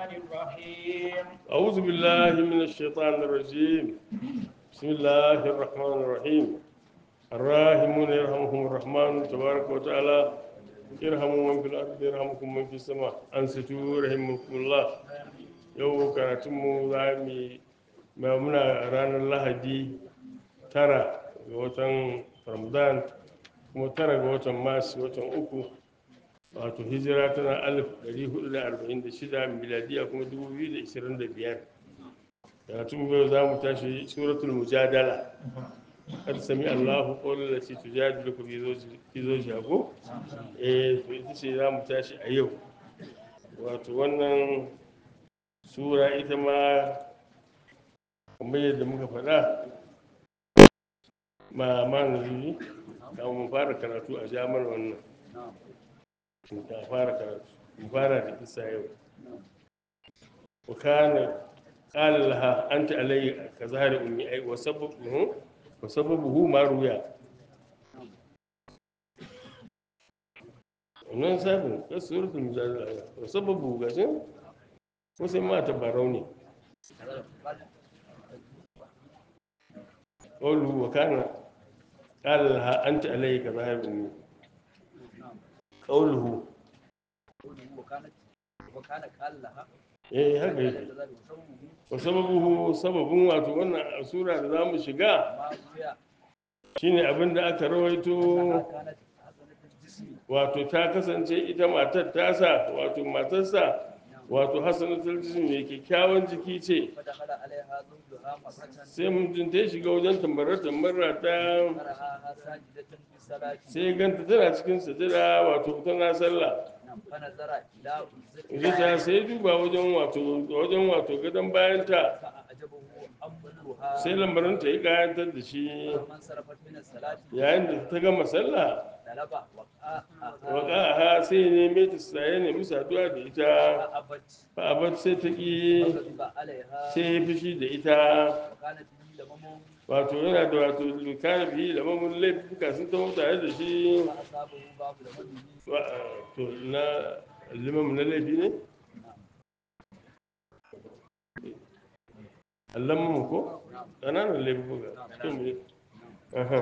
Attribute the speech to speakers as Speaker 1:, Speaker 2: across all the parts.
Speaker 1: الرحمن الرحيم
Speaker 2: أعوذ بالله من الشيطان الرجيم بسم الله الرحمن الرحيم الراحمون يرحمهم الرحمن تبارك وتعالى يرحموا من في الأرض يرحمكم من في السماء أنصتوا رحمكم الله yau karatunmu za mu yi ma muna ranar lahadi tara ga watan ramadan kuma tara ga watan masu watan uku wato hijira tana alif ɗari hudu da arba'in da shida miladiya kuma dubu biyu da ishirin da biyar karatun yau za mu tashi suratul mujadala kad sami allahu qawlan lati tujadiluka fi zawjiha ko eh to ita ce za mu tashi a yau wato wannan sura ita ma kamar yadda muka faɗa ma ma nazuri da mu fara karatu a jamar wannan ka fara karatu mu fara da kisa yau wa kana qala laha anta alayya ka zahari ummi ai wa sababuhu wa sababuhu ma ruya wannan sabin ka suratul mujadala wa sababu gashin ko sai ma tabarau ne qawlu wa kana qala laha anta alayya ka zahari ummi qawluhu
Speaker 3: وكانت وكان قال لها
Speaker 2: eh haka yake wa sababuhu sababin wato wannan sura da za mu shiga
Speaker 3: ما روي
Speaker 2: shine abin da aka rawaito
Speaker 3: أنها كانت حسنة الجسم
Speaker 2: wato ta kasance ita matar tasa wato matarsa wato hasanatul jism mai kyakkyawan jiki ce
Speaker 3: فدخل عليها زوجها مرة
Speaker 2: sai mutum ta shiga wajen tambarar tambarar ta
Speaker 3: فرآها ساجدة في الصلاة
Speaker 2: sai ganta tana cikin sujada wato tana sallah
Speaker 3: نعم، فنظر إلى
Speaker 2: Rita
Speaker 3: وزتها
Speaker 2: sai duba wajen wato wajen wato gadon bayanta
Speaker 3: فأعجبه أمرها
Speaker 2: sai lambarin ta yi kayantar da shi
Speaker 3: فلما انصرفت من الصلاة
Speaker 2: yayin da ta gama sallah
Speaker 3: طلب وقاءها
Speaker 2: waƙaha sai ya neme ta sa ya nemi saduwa da ita
Speaker 3: فأبت
Speaker 2: fa abat sai ta ƙi
Speaker 3: فغضب عليها
Speaker 2: sai ya fushi da ita
Speaker 3: وكانت به لمم
Speaker 2: wato yana da wato kana biyu da mamun laifuka sun taho tare da shi
Speaker 3: فأصابه باب لممه
Speaker 2: Wa- to na limamu na laifi ne allon ko ƙananan laifuka to me aha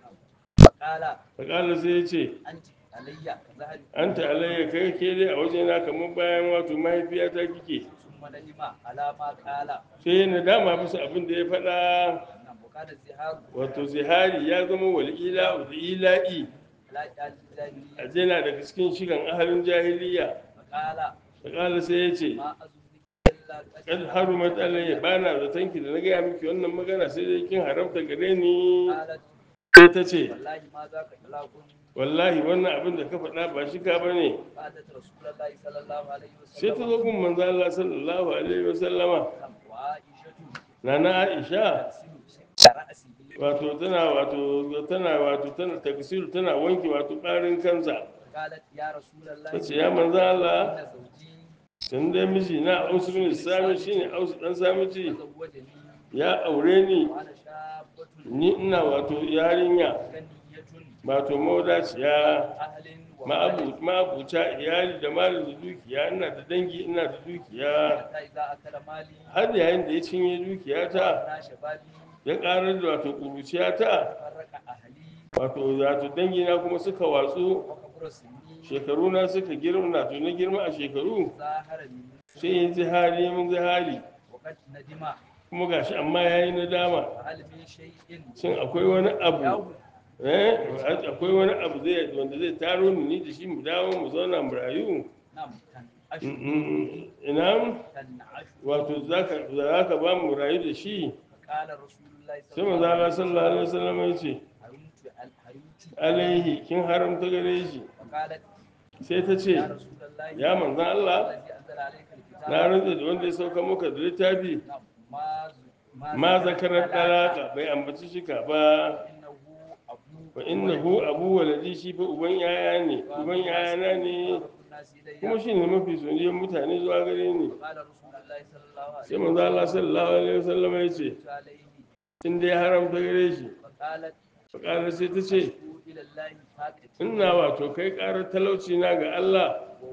Speaker 3: فقال
Speaker 2: faƙala sai ya ce
Speaker 3: أنت علي كظهر
Speaker 2: an alayya kai ke dai a wajena kamar bayan wato mahaifiyata kike
Speaker 3: ثم ندم على ما قال
Speaker 2: sai na dama bisa abin da ya faɗa
Speaker 3: نعم وكان الزهار
Speaker 2: wato zihari ya zama wal'ila da ila'i
Speaker 3: لا الجاهلية
Speaker 2: a jena daga cikin shigan ahalin jahiliya
Speaker 3: فقال
Speaker 2: faƙala sai ya ce
Speaker 3: ما أظنك إلا
Speaker 2: kan harumat alayya ba na zaton ki da na gaya miki wannan magana sai dai kin haramta gare ni
Speaker 3: قالت
Speaker 2: sai ta ce
Speaker 3: والله ما ذاك إطلاق
Speaker 2: wallahi wannan abin da ka faɗa ba shi ka bane
Speaker 3: فأتت رسول الله صلى الله عليه
Speaker 2: sai ta
Speaker 3: وسلم
Speaker 2: zo gun manzo Allah sallallahu alaihi wasallama
Speaker 3: وعائشة
Speaker 2: nana Aisha
Speaker 3: تغسل شعر رأسه
Speaker 2: wato tana wato tana wato tana taksiru tana wanke wato ɓarin kansa
Speaker 3: قالت يا رسول الله
Speaker 2: ta ce ya manzo Allah
Speaker 3: إن زوجي
Speaker 2: tun dai miji na ausu bin sami shine ausu dan samici
Speaker 3: تزوجني
Speaker 2: ya aure ni
Speaker 3: وأنا شابة
Speaker 2: ni ina wato yarinya
Speaker 3: غنية
Speaker 2: wato mawadaciya
Speaker 3: أهل
Speaker 2: ma'abu- ma'abuta iyali da malin da dukiya ina da dangi ina da dukiya
Speaker 3: حتى إذا أكل مالي
Speaker 2: har yayin da ya cinye dukiyata
Speaker 3: وأنا شبابي
Speaker 2: ya karar da wato kuruciyata
Speaker 3: فرق أهلي
Speaker 2: wato wato dangina kuma suka watsu
Speaker 3: وكبر سني
Speaker 2: shekaruna suka girma na to na girma a shekaru
Speaker 3: ظاهر مني
Speaker 2: sai yin zihari mun zihari
Speaker 3: وقد ندم
Speaker 2: kuma gashi amma yayi nadama
Speaker 3: فهل من شيء
Speaker 2: shin akwai wani abu
Speaker 3: يوم
Speaker 2: eh akwai wani abu zai wanda zai taro ni ni da shi mu dawo mu zauna mu rayu
Speaker 3: نعم تنعش
Speaker 2: Mm, mm, ina
Speaker 3: تنعش
Speaker 2: wato zaka zaka ba mu rayu da shi
Speaker 3: قال رسول الله
Speaker 2: sai manzo Allah sallallahu alaihi wasallam ya ce
Speaker 3: حرمت حرمت
Speaker 2: alaihi kin haramta gare shi
Speaker 3: وقالت
Speaker 2: sai ta ce
Speaker 3: يا رسول الله
Speaker 2: ya manzo Allah
Speaker 3: الذي أنزل عليك الكتاب
Speaker 2: na rantsa da wanda ya sauka maka da littafi
Speaker 3: نعم ما ز-
Speaker 2: ma
Speaker 3: ذكر
Speaker 2: zakarar
Speaker 3: الطلاق
Speaker 2: talaka bai ambaci shika ba
Speaker 3: إنه أبو
Speaker 2: fa innahu abu waladi shi fa uban yaya ne uban yayana ne
Speaker 3: أقرب الناس إلي
Speaker 2: kuma shi ne mafi soyayyen mutane zuwa gare ni
Speaker 3: قال رسول الله صلى الله عليه
Speaker 2: sai manzo Allah sallallahu alaihi wasallam ya ce
Speaker 3: وسلم عليه
Speaker 2: in dai haramta gare shi
Speaker 3: فقالت
Speaker 2: fakara sai ta ce
Speaker 3: أشكو إلى الله فاقتي
Speaker 2: ina wato kai karar talauci na ga Allah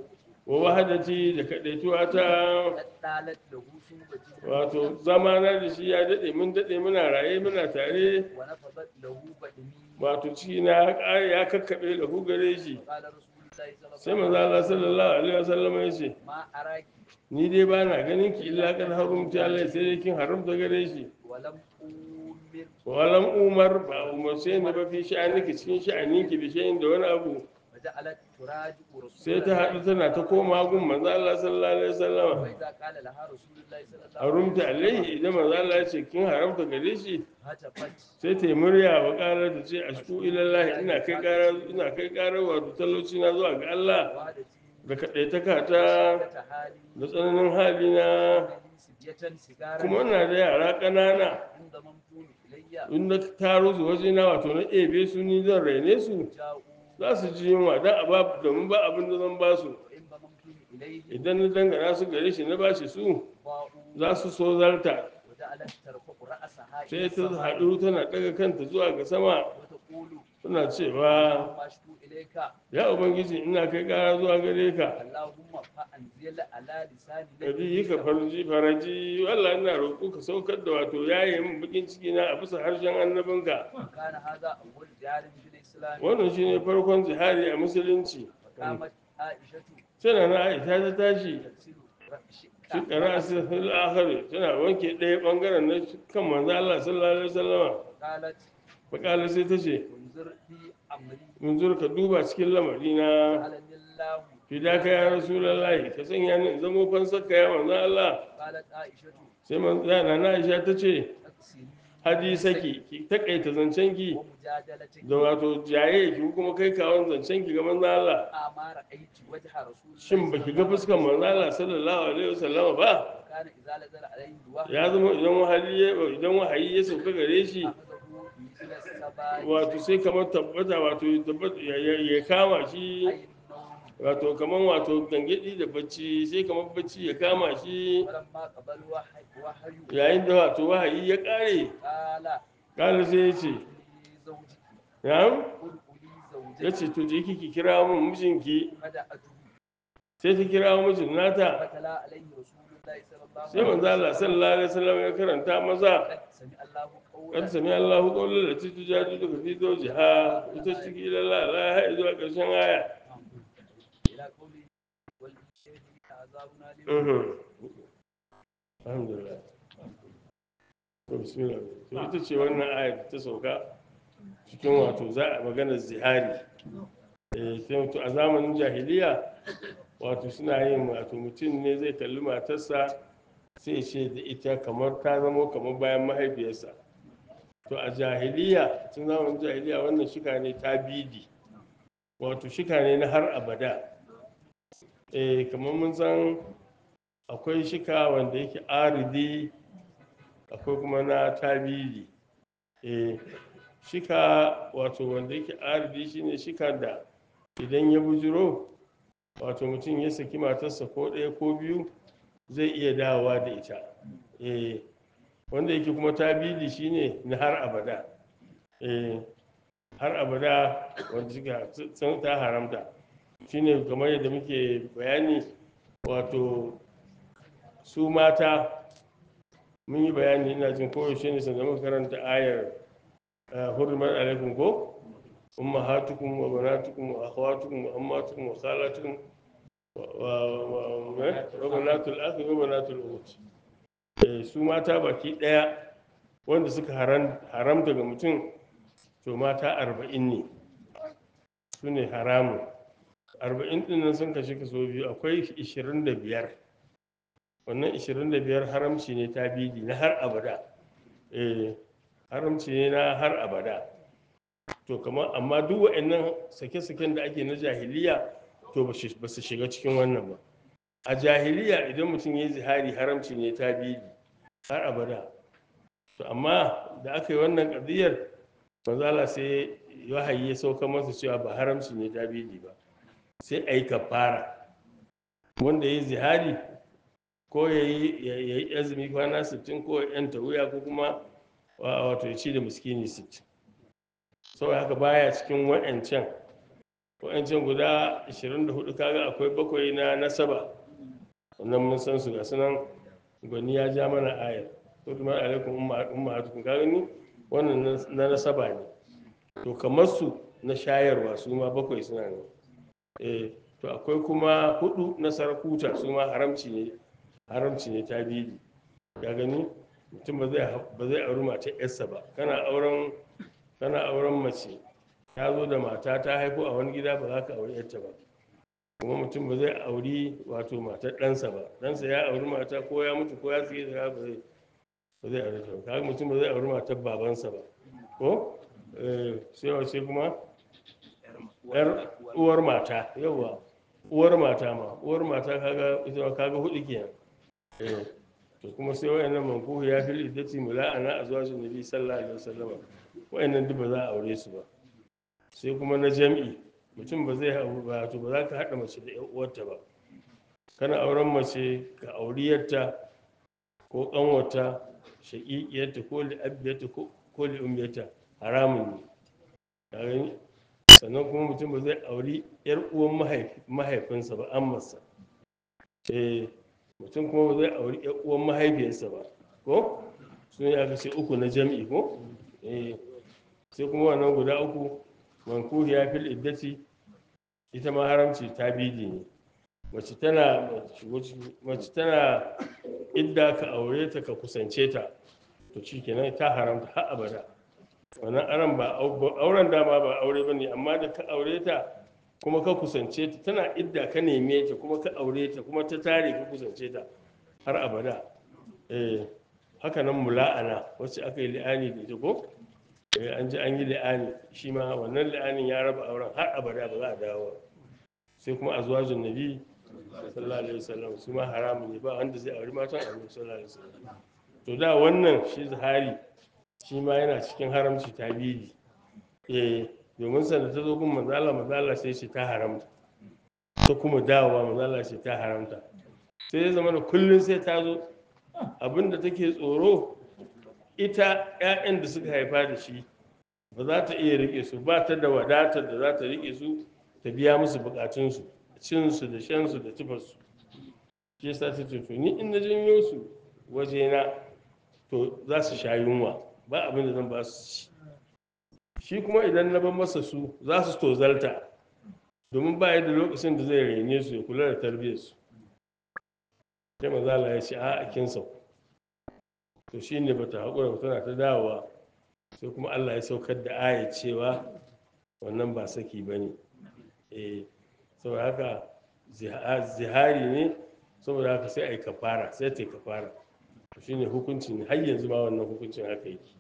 Speaker 2: wa wahadati da kadaituwa ta
Speaker 3: قد طالت له صحبتي
Speaker 2: wato zamana da shi ya dade mun dade muna raye muna tare
Speaker 3: ونفضت له بدني
Speaker 2: wato ciki na ya ƙare ya kakkaɓe lahu gare shi
Speaker 3: قال رسول الله صلى
Speaker 2: sai
Speaker 3: الله
Speaker 2: manzo
Speaker 3: عليه
Speaker 2: Allah
Speaker 3: وسلم
Speaker 2: sallallahu alaihi wasallam ya ce
Speaker 3: ما أراك
Speaker 2: ni dai ba na ganin ki illa kan harumta Allah sai dai kin haramta gare shi
Speaker 3: ولم أمر
Speaker 2: walam umar ba umarce ni ba fi sha'aniki cikin sha'aninki bi shay'in da wani abu
Speaker 3: وجعلت تراجع رسول
Speaker 2: sai ta haɗu tana ta koma gun manzo Allah sallallahu alaihi wasallam
Speaker 3: وإذا قال لها رسول الله صلى الله عليه
Speaker 2: harumta alaihi idan manzo Allah ya ce kin haramta gare shi
Speaker 3: هتفت
Speaker 2: sai ta yi murya wa ƙarar ta ce ashku ilallahi ina kai ƙarar ina kai ƙarar wato talauci na zuwa ga Allah
Speaker 3: وعدتي
Speaker 2: da kaɗaitaka ta
Speaker 3: حالي
Speaker 2: da tsananin hali na
Speaker 3: سبية سيجارة
Speaker 2: kuma ina da yara ƙanana
Speaker 3: عند ممتون إلي
Speaker 2: in na taro su waje na wato na ebe su ni zan raine su
Speaker 3: جاءوا
Speaker 2: za su ji yunwa don a ba domin ba abin da zan ba su
Speaker 3: وإن ممتون إليه
Speaker 2: idan na dangana su gare shi na ba shi su
Speaker 3: ضاءوا
Speaker 2: za su so zarta
Speaker 3: وجعلت ترفع رأسها
Speaker 2: sai ta haɗu tana ɗaga kanta zuwa ga sama
Speaker 3: وتقول
Speaker 2: tana cewa
Speaker 3: اللهم أشكو إليك
Speaker 2: ya ubangiji ina kai ƙara zuwa gare ka
Speaker 3: اللهم فأنزل على لسان
Speaker 2: kabi yi ka farji faraji wallah ina roƙo ka saukar da wato yaye min bakin ciki na a bisa harshen annabinka
Speaker 3: كان هذا أول جار في الإسلام
Speaker 2: wannan shine farkon jihari a musulunci
Speaker 3: وقامت عائشة
Speaker 2: tana na aisha ta tashi
Speaker 3: تغسل
Speaker 2: shi
Speaker 3: رأسها
Speaker 2: ƙara fil akhir tana wanke ɗaya ɓangaren na kan manzo Allah sallallahu alaihi wasallama
Speaker 3: قالت
Speaker 2: bakala sai ta ce
Speaker 3: انظر في أمري
Speaker 2: mun zo ka duba cikin lamari na
Speaker 3: قالني الله
Speaker 2: fidaka ya rasulullahi ka sanya ni in zamo fansarka ya manzo Allah
Speaker 3: قالت عائشة
Speaker 2: sai manzo na Aisha ta ce
Speaker 3: أكسري
Speaker 2: hadisaki ki takaita zancenki
Speaker 3: ومجادلتك
Speaker 2: da wato jaye ki kuma kai kawon zancenki ga manzo Allah
Speaker 3: أما رأيت وجه رسول الله
Speaker 2: shin baki ga fuskar manzo Allah sallallahu alaihi wasallam ba
Speaker 3: كان إذا نزل عليه الوحي
Speaker 2: ya zama idan wahayi ya idan wahayi ya sauka gare shi
Speaker 3: أخذه مثل السباع
Speaker 2: wato sai kamar tabbata wato ya tabbata ya- ya ya kama shi
Speaker 3: أي النوم
Speaker 2: wato kamar wato gangadi da bacci sai kamar bacci ya kama shi
Speaker 3: ولما قبل وحي وحي
Speaker 2: yayin da wato wahayi ya kare
Speaker 3: قال
Speaker 2: kala sai ya ce
Speaker 3: لي زوجك
Speaker 2: na'am
Speaker 3: قل لي
Speaker 2: ya
Speaker 3: زوجك
Speaker 2: ce to je kiki kira mun mijinki
Speaker 3: فدعته
Speaker 2: sai ta kira mijin nata
Speaker 3: فتلا عليه رسول الله صلى الله
Speaker 2: sai manzo Allah sallallahu alaihi wasallam ya karanta maza
Speaker 3: قد سمع الله
Speaker 2: kan
Speaker 3: قولا
Speaker 2: sami Allahu qawlan lati tujadu daga fi zawjiha ita ciki lalla la ha zuwa karshen aya
Speaker 3: إلى قوله والشهيد عذاب أليم
Speaker 2: Mhm. alhamdulillah to bismillah to ita ce wannan ayat ta sauka cikin wato za a magana zihari eh sai to a zamanin jahiliya wato suna yin wato mutum ne zai kalli matarsa sai ce da ita kamar ta zamo kamar bayan mahaifiyarsa to a jahiliya tun zamanin jahiliya wannan shika ne ta bidi wato shika ne na har abada eh kamar mun san akwai shika wanda yake aridi akwai kuma na tabidi eh shika wato wanda yake aridi shine shika da idan ya bujiro wato mutum ya saki matarsa ko ɗaya ko biyu zai iya dawowa da ita eh wanda yake kuma tabidi shine na har abada eh har abada wanda suka sun ta haramta shine kamar yadda muke bayani wato su mata mun yi bayani ina jin koyaushe ne sanda muka karanta ayar hurmar alaikum ko ummahatukum wa banatukum wa akhawatukum wa ammatukum wa khalatukum wa banatul akhi wa banatul ukhti eh su mata baki daya wanda suka haramta ga mutum to mata arba'in ne su ne haramun arba'in ɗin nan sun kashe kaso biyu akwai ishirin da biyar wannan ishirin da biyar haramci ne ta bidi na har abada eh haramci ne na har abada to kamar amma duk wa'annan sake-saken da ake na jahiliya to ba su shiga cikin wannan ba a jahiliya idan mutum ya yi zihari haramci ne ta bidi har abada to amma da aka yi wannan ƙadiyar manzala sai wahayi ya sauka masa cewa ba haramci ne ta bidi ba sai a yi kafara wanda ya yi zihari ko ya yi azumi kwana 60 ko ya yanta wuya ko kuma wato ya ci da miskini 60 sau haka baya cikin wa'ancan wa'ancan guda 24 kaga akwai bakwai na nasaba wannan mun san su ga sunan gwani ya ja mana ayar ko kuma alaikum ummahatukum kaga ni wannan na- na nasaba ne to kamar su na shayarwa su ma bakwai suna ne eh to akwai kuma hudu na sarakuta su ma haramci ne haramci ne ta biyu ya gani mutum ba zai ba zai auri mata yarsa ba kana auren kana auren mace ta zo da mata ta haifo a wani gida ba za ka auri yarta ba kuma mutum ba zai auri wato matar ɗansa ba ɗansa ya auri mata ko ya mutu ko ya tsaye da ba zai ba zai auri ta ba kaga mutum ba zai auri matar babansa ba ko eh, sai wace kuma yar uwar mata yawa uwar mata ma uwar mata kaga ita ma kaga hudu kenan eh to kuma sai wayannan mankuhu ya fil iddati mula'ana azwajin nabi sallallahu alaihi wasallam wayannan duk ba za a aure su ba sai kuma na jam'i mutum ba zai hau ba to ba za ka haɗa mace da 'yan uwarta ba kana auren mace ka auriyarta ko ƙanwata shaƙiƙiyarta ko li'abiyarta ko li'ummiyarta haramun ne ka gani sannan kuma mutum ba zai auri 'yar uwan mahaifi- mahaifinsa ba an masa eh mutum kuma ba zai auri 'yar uwan mahaifiyarsa ba ko sun yi aka ce uku na jam'i ko eh sai kuma wannan guda uku mankuhi ya fil iddati ita ma haramci ta bidi ne mace tana mace tana idda ka aure ta ka kusance ta to shikenan ta haramta har abada wannan aran ba au- auren dama ba aure bane amma da ka aure ta kuma ka kusance ta tana idda ka neme ta kuma ka aure ta kuma ta tare ka kusance ta har abada eh haka nan mula'ana wacce aka yi li'ani da ita ko eh an ji an yi li'ani shi ma wannan li'anin ya raba auren har abada ba za a dawo sai kuma azwajin nabi sallallahu alaihi wasallam su ma haramun ne ba wanda zai auri matan annabi sallallahu alaihi wasallam to da wannan shi zahari shi ma yana cikin haramci tabidi eh domin sanda ta zo gun manzala manzala sai ce ta haramta ta kuma dawowa manzala ce ta haramta sai ya zama da kullum sai ta zo abinda take tsoro ita 'ya'yan da suka haifa da shi ba za ta iya rike su ba ta da wadatar da za ta rike su ta biya musu bukatunsu cinsu da shansu da tufarsu shi yasa ta ce to ni in na janyo su wajena to za su sha yunwa ba abin da zan ba su ci shi kuma idan na bar masa su za su tozalta domin ba da lokacin da zai rene su ya kula da tarbiyyarsu sai mazala ya ce a kin sauku to shi ne bata haƙura ba tana ta dawowa sai kuma allah ya saukar da aya cewa wannan ba saki ba ne eh saboda haka ziha- zihari ne saboda haka sai a yi kafara sai ta yi kafara to shi ne hukuncin har yanzu ma wannan hukuncin haka yake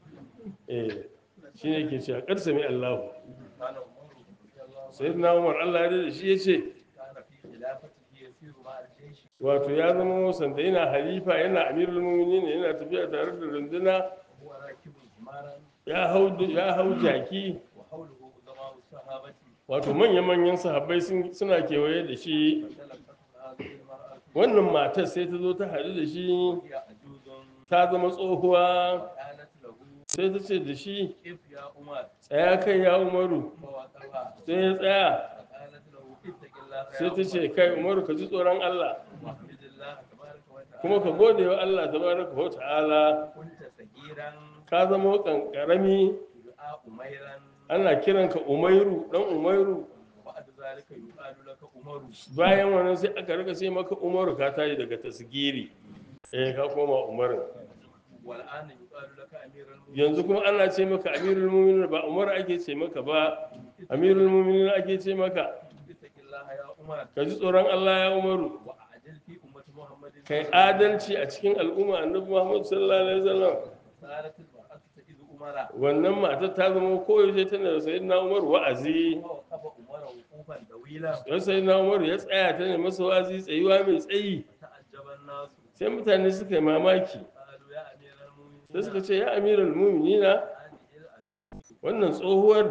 Speaker 2: eh shi ne ke cewa ƙar sami allahu
Speaker 3: كان عمر رضي الله
Speaker 2: sai na umar allah ya da shi ya ce
Speaker 3: كان في خلافته يسير مع الجيش
Speaker 2: wato ya zama sanda yana halifa yana amirul mu'minin yana tafiya tare da runduna
Speaker 3: وهو راكب حمارا
Speaker 2: ya hau ya hau jaki
Speaker 3: وحوله عظماء الصحابة
Speaker 2: wato manya-manyan sahabbai sun- suna kewaye da shi
Speaker 3: فتلقته هذه المرأة
Speaker 2: wannan matar sai ta zo ta haɗu da shi
Speaker 3: وهي عجوز
Speaker 2: ta zama tsohuwa
Speaker 3: قالت له
Speaker 2: sai ta ce da shi
Speaker 3: كيف يا عمر
Speaker 2: tsaya kai ya umaru
Speaker 3: فوقفها
Speaker 2: sai ya tsaya
Speaker 3: فقالت له اتق الله يا
Speaker 2: sai ta ce
Speaker 3: عمر
Speaker 2: kai umaru ka ji tsoron allah
Speaker 3: واحمد الله تبارك وتعالى
Speaker 2: kuma ka gode wa allah tabaraka wa ta'ala
Speaker 3: كنت صغيرا
Speaker 2: ka zama kankarami
Speaker 3: يدعى أميرا
Speaker 2: ana kiranka umairu dan umairu
Speaker 3: وبعد ذلك يقال لك عمر
Speaker 2: bayan wannan sai aka rika sai maka umaru ka tashi daga tasgiri eh ka koma umaru
Speaker 3: والآن يقال لك أمير المؤمنين
Speaker 2: yanzu kuma ana ce maka amirul mu'minin ba umar ake ce maka ba amirul mu'minin ake ce maka
Speaker 3: اتق الله يا عمر
Speaker 2: ka ji tsoron Allah ya umaru
Speaker 3: وأعجل في أمة محمد
Speaker 2: kai adalci a cikin al'umma annabi Muhammad sallallahu alaihi wasallam
Speaker 3: صارت المرأة تجد عمر
Speaker 2: wannan matar ta zama koyaushe tana da sayyidina Umar wa'azi
Speaker 3: ووقف عمر وقوفا طويلا
Speaker 2: don sayyidina Umar ya tsaya ta ne masa wa'azi tsayuwa mai tsayi
Speaker 3: فتعجب الناس
Speaker 2: sai mutane suka yi mamaki
Speaker 3: قالوا يا أمير المؤمنين
Speaker 2: sai suka ce ya amirul mu'minina
Speaker 3: هذه الأشياء
Speaker 2: wannan tsohuwar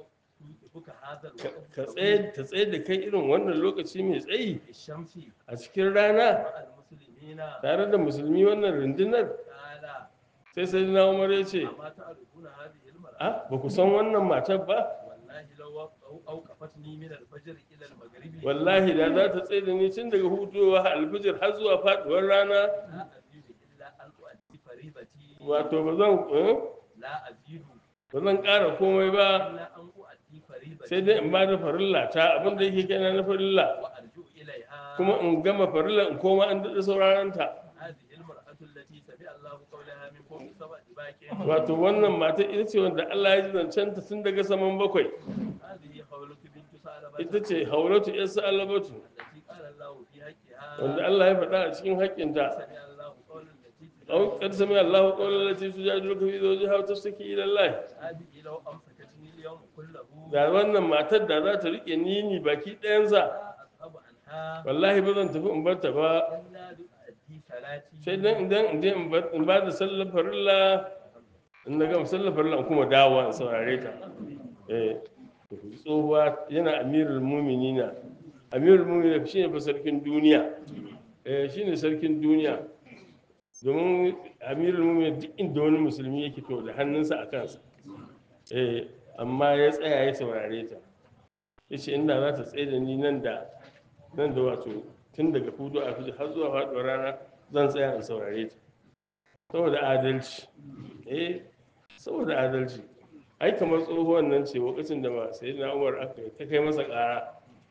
Speaker 3: توقفك هذا
Speaker 2: ka-
Speaker 3: الوقت
Speaker 2: ka tsaye ta tsaye da kai irin wannan lokaci mai tsayi
Speaker 3: في الشمس
Speaker 2: a cikin rana
Speaker 3: مع المسلمين
Speaker 2: tare da musulmi wannan rundunar
Speaker 3: قال
Speaker 2: sai sai na umar ya ce
Speaker 3: أما تعرفون هذه المرأة
Speaker 2: a ba ku san wannan matar ba
Speaker 3: والله لو لو أوقفتني من الفجر إلى المغرب
Speaker 2: wallahi da za ta tsaye da ni tun daga hutuwa alfijir har zuwa faduwar rana
Speaker 3: لا أزيد إلا أن أؤدي فريضتي
Speaker 2: wato ba zan eh,
Speaker 3: لا أزيد
Speaker 2: ba zan ƙara komai ba
Speaker 3: إلا أن أؤدي فريضتي
Speaker 2: sai dai in ba da farilla ta abin da yake kenan na farilla
Speaker 3: وأرجو إليها
Speaker 2: kuma in gama farilla in koma in daɗa sauraron ta
Speaker 3: هذه المرأة التي سمع الله قولها من فوق سبع دباك
Speaker 2: wato wannan mata ita ce wanda Allah ya ji zancen ta tun daga saman bakwai
Speaker 3: هذه خولة بنت ثعلبة
Speaker 2: ita ce haulatu yasa alabatu
Speaker 3: التي قال الله في حقها
Speaker 2: wanda Allah ya faɗa a cikin haƙƙinta
Speaker 3: سمع الله قول التي
Speaker 2: أو قد سمع الله قول التي تجادلك في زوجها وتشتكي إلى الله
Speaker 3: هذه لو أمسكتني اليوم كله
Speaker 2: da wannan matar da za ta riƙe nini baki ɗayansa
Speaker 3: لا أذهب عنها
Speaker 2: wallahi ba zan tafi in bar ta ba
Speaker 3: إلا لأؤدي صلاتي
Speaker 2: sai dan idan in je in bar- in ba da sallar farilla in na gama sallar farilla in kuma dawowa in saurare ta eh tsohuwa yana amirul muminina amirul muminina shine fa sarkin duniya eh shine sarkin duniya domin amirul muminina duk inda wani musulmi yake to da hannunsa a kansa eh amma ya tsaya ya saurare ta yace inda za ta tsaye da ni nan da nan da wato tun daga hudu a fiji har zuwa faɗuwar rana zan tsaya in saurare ta saboda adalci eh saboda adalci ai kamar tsohuwan nan ce lokacin da ba sai na umar aka yi ta kai masa ƙara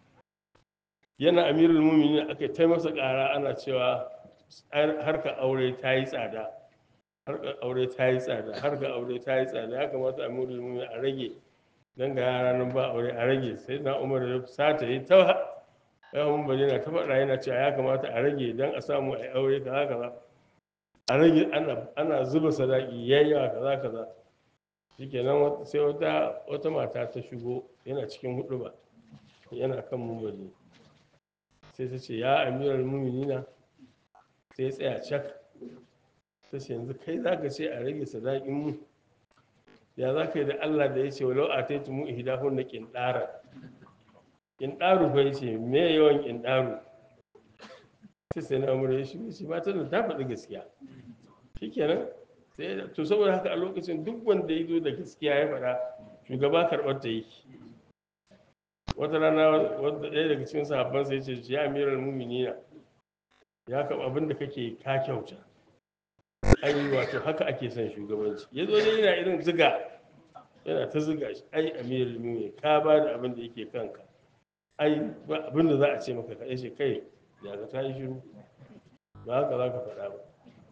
Speaker 2: yana amirul muminin aka yi ta masa ƙara ana cewa harka aure ta yi tsada harka aure ta yi tsada harka aure ta yi tsada ya kamata amirul muminin a rage dan ga yara nan ba aure a rage sai na umar ya sata yi ta yawon bari na ta faɗa yana cewa ya kamata a rage don a samu a yi aure kaza kaza a rage ana ana zuba sadaki yayyawa kaza kaza shikenan wat- sai wata wata mata ta shigo yana cikin hudu ba yana kan mumbari sai ta ce ya amiral muminina sai ya tsaya cak ta ce yanzu kai za ka ce a rage sadakin mu ya za ka yi da allah da ya ce walau a taitu mu ihdahun na ƙinɗara ƙinɗaru fa ce me yawan ƙinɗaru sai sai na umar ya shigo shi matan da ta faɗi gaskiya shikenan sai to saboda haka a lokacin duk wanda ya zo da gaskiya ya faɗa shugaba karɓar ta yi wata rana wanda ɗaya daga cikin sahabban sai ce ya amiral muminina ya kaɓa abin da kake ka kyauta ai wato haka ake son shugabanci ya zo dai yana irin ziga yana ta ziga shi ai amiral mumin ka ba da abin da yake kanka ai ba abin da za a ce maka ka ce kai ya ka ta yi shiru ba haka za ka faɗa ba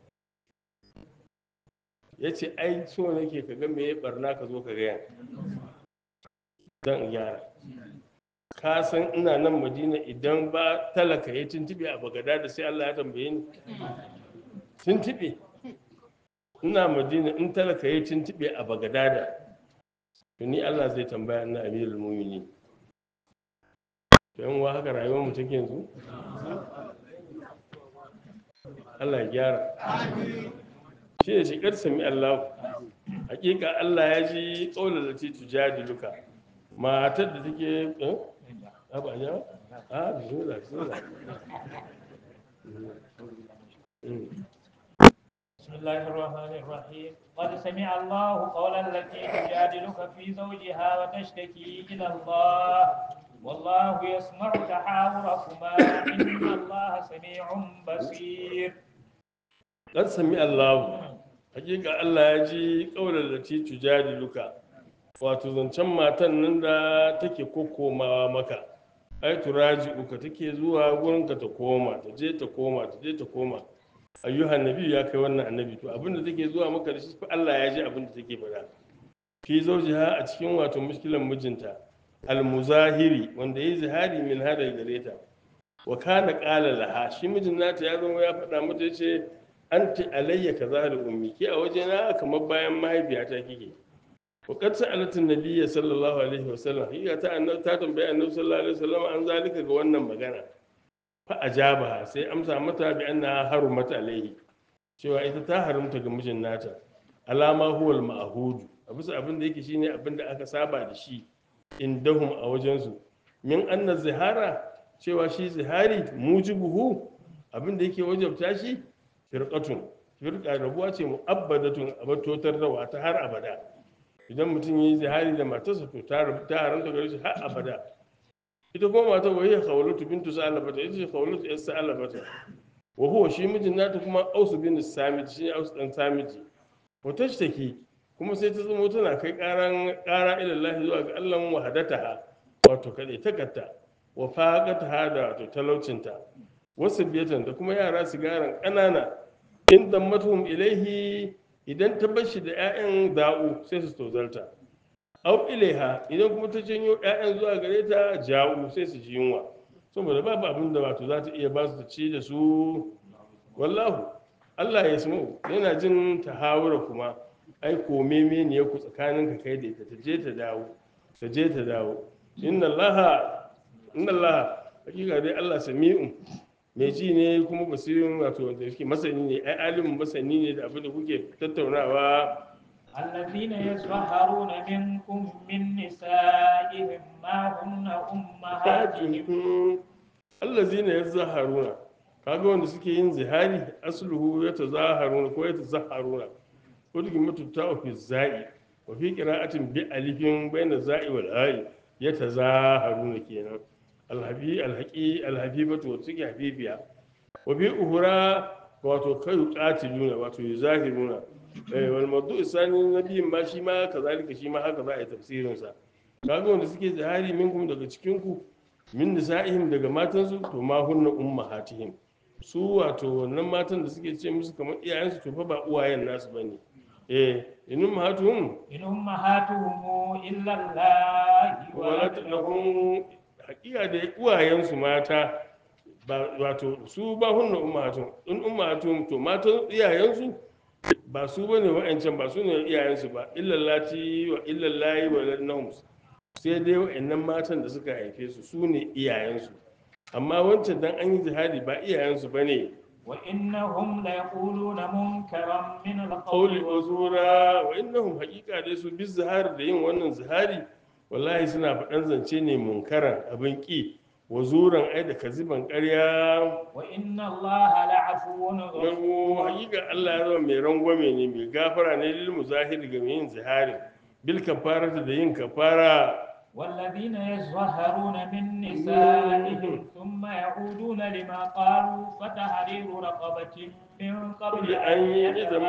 Speaker 2: ya ce ai so nake ka ga me ya barna ka zo ka gaya don in gyara ka san ina nan madina idan ba talaka ya tuntube a bagada da sai allah ya tambaye ni tuntube ina madina in talaka ya tuntube a bagada da to ni allah zai tambaya ina amirul mumini to yan uwa haka rayuwar mu take yanzu allah ya gyara shi ne shigar sami Allah hakika Allah ya ji ƙaunar da titu jadiluka matar da take eh ba ya a bismillah bismillah
Speaker 1: بسم الله الرحمن الرحيم قد سمع الله قول التي تجادلك في زوجها وتشتكي إلى الله والله يسمع تحاوركما إن الله سميع بصير
Speaker 2: dan sami Allah hakika Allah ya ji ƙaunar da titu jadiluka wato zancen matan nan da take kokomawa maka ai turaji uka take zuwa gurinka ta koma ta je ta koma ta je ta koma ayyuhan nabi ya kai wannan annabi to abinda take zuwa maka da shi fa Allah ya ji abinda take faɗa fi zawjiha a cikin wato mushkilan mijinta almuzahiri wanda yayi zihari min hada gare ta wa kana qala laha shi mijin nata ya zama ya faɗa mata yace anti alayya kaza da ummi ke a wajena kamar bayan mahaifiyata kike wa qad sa'alat an-nabiy sallallahu alaihi wasallam hiya ta annabi ta tambaye annabi sallallahu alaihi wasallam an zalika ga wannan magana fa ajabaha sai amsa mata bi anna harumat alaihi cewa ita ta harumta ga mijin nata alama huwal ma'hud a bisa abin da yake shine abin da aka saba da shi indahum a wajensu min anna zihara cewa shi zihari mujibuhu abin da yake wajabta shi firqatun firqa rabuwa ce mu'abbadatun abatotar da wata har abada idan mutum ya yi zihari da matarsa to ta rabu- ta haramta gare shi har abada ita kuma matar wa hiya khawlatu bintu sa'alabata ita ce khawlatu yas sa'alabata wa huwa shi mijin nata kuma ausu bin samit shi ne ausu dan samiti wa tashtaki kuma sai ta zama tana kai karan kara ila Allah zuwa ga Allah wahadataha wato kadai takarta wa faqataha da wato talaucinta wasu biyatan da kuma yara sigaran ƙanana in dammatuhum ilaihi idan ta bashi da 'ya'yan da'u sai su tozarta au ilaiha idan kuma ta janyo 'ya'yan zuwa gare ta ja'u sai su ji yunwa saboda babu abin da wato za ta iya ba su ta ci da su wallahu Allah ya samu yana jin tahawura kuma ai kome ne ya ku tsakanin ka kai da ita ta je ta dawo ta je ta dawo inna Allah inna Allah hakika dai Allah sami'un mai ji ne kuma basirin wato wanda yake masani ne ai alimin masani ne da abin da kuke tattaunawa
Speaker 1: الذين يظهرون منكم من نسائهم ما هن أمهاتهم
Speaker 2: allazina yazharuna kaga wanda suke yin zihari asluhu yatazaharuna ko yatazaharuna ko duk mutunta fi za'i wa fi qira'atin bi alifin bayna za'i wal ha'i yatazaharuna kenan alhabi alhaqi alhabibatu wa suke habibiya wa bi uhura wato kai qatiluna wato yuzahiruna eh wal mawdu isani nabiyin ma shi ma kazalika shi ma haka za a yi tafsirin sa kaga wanda suke zihari minkum daga cikin ku min nisa'ihim daga matansu to ma hunna ummahatihim su wato wannan matan da suke ce musu kamar iyayensu to fa ba uwayen nasu bane eh in ummahatuhum
Speaker 1: إن أمهاتهم إلا الله
Speaker 2: walat
Speaker 1: ولد
Speaker 2: lahum haqiqa da uwayensu mata ba wato su ba hunna ummahatuhum in ummahatuhum to matan iyayensu ba su bane wa'ancan ba su ne iyayensu ba illallati wa illallahi wa ladnahum sai dai wa'annan matan da suka haife su su ne iyayensu amma wancan dan an yi jihadi ba iyayensu ba ne
Speaker 1: وإنهم ليقولون منكرا من
Speaker 2: ƙauli
Speaker 1: القول
Speaker 2: wa zura wa innahum haƙiƙa dai su bi zihari da yin wannan zihari wallahi suna faɗan zance ne munkaran abin ƙi wa zuran ai da kaziban ƙarya
Speaker 1: وإن الله لعفو غفور
Speaker 2: Yango haƙiƙa Allah ya zama mai rangwame ne mai gafara ne lil muzahiri ga mai yin zihari bil kafarata da yin kafara
Speaker 1: والذين يظهرون من نسائهم ثم يعودون لما قالوا فتحرير رقبة من قبل
Speaker 2: kuli an yi da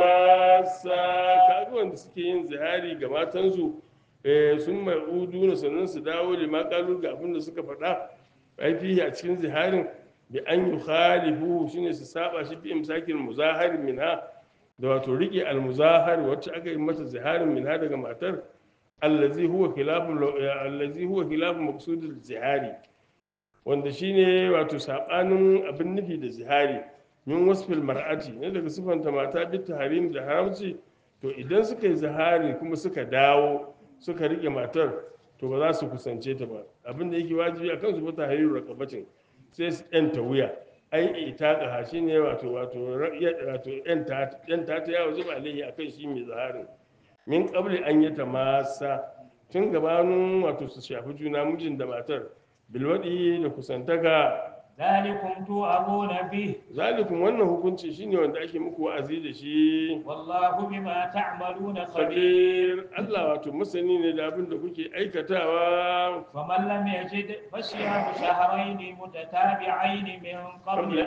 Speaker 2: masa kaga wanda suke yin zihari ga matansu eh, sun mai udu na sannan su dawo da makalu ga abin da suka faɗa aifihi a cikin ziharin bi an yi khalifu shine su saba shi bi imsakin muzahari minha da wato rike almuzahari wacce aka yi mata ziharin minha daga matar allazi huwa khilafu allazi huwa khilafu maqsudul zihari wanda shine wato sabanin abin nufi da zihari min wasfil mar'ati ne daga sifanta mata bi harim da haramci to idan suka yi zihari kuma suka dawo suka rike matar to ba za su kusance ta ba abin da yake wajibi a kansu bata hariru rakabacin sai su yanta wuya ai ita ka shi ne wato wato wato yanta yanta ta yawo zuba alaihi akan shi mai ziharin min qabli an yata masa tun gabanin wato su shafi juna mijin da matar bilwadi da kusantaka
Speaker 1: ذلكم توعظون به
Speaker 2: zalikum wannan hukunci shine wanda ake muku wa'azi da shi
Speaker 1: والله بما تعملون خبير
Speaker 2: khabir Allah wato masani ne da abin da kuke aikatawa
Speaker 1: فمن لم يجد فصيام شهرين متتابعين من قبل
Speaker 2: qabla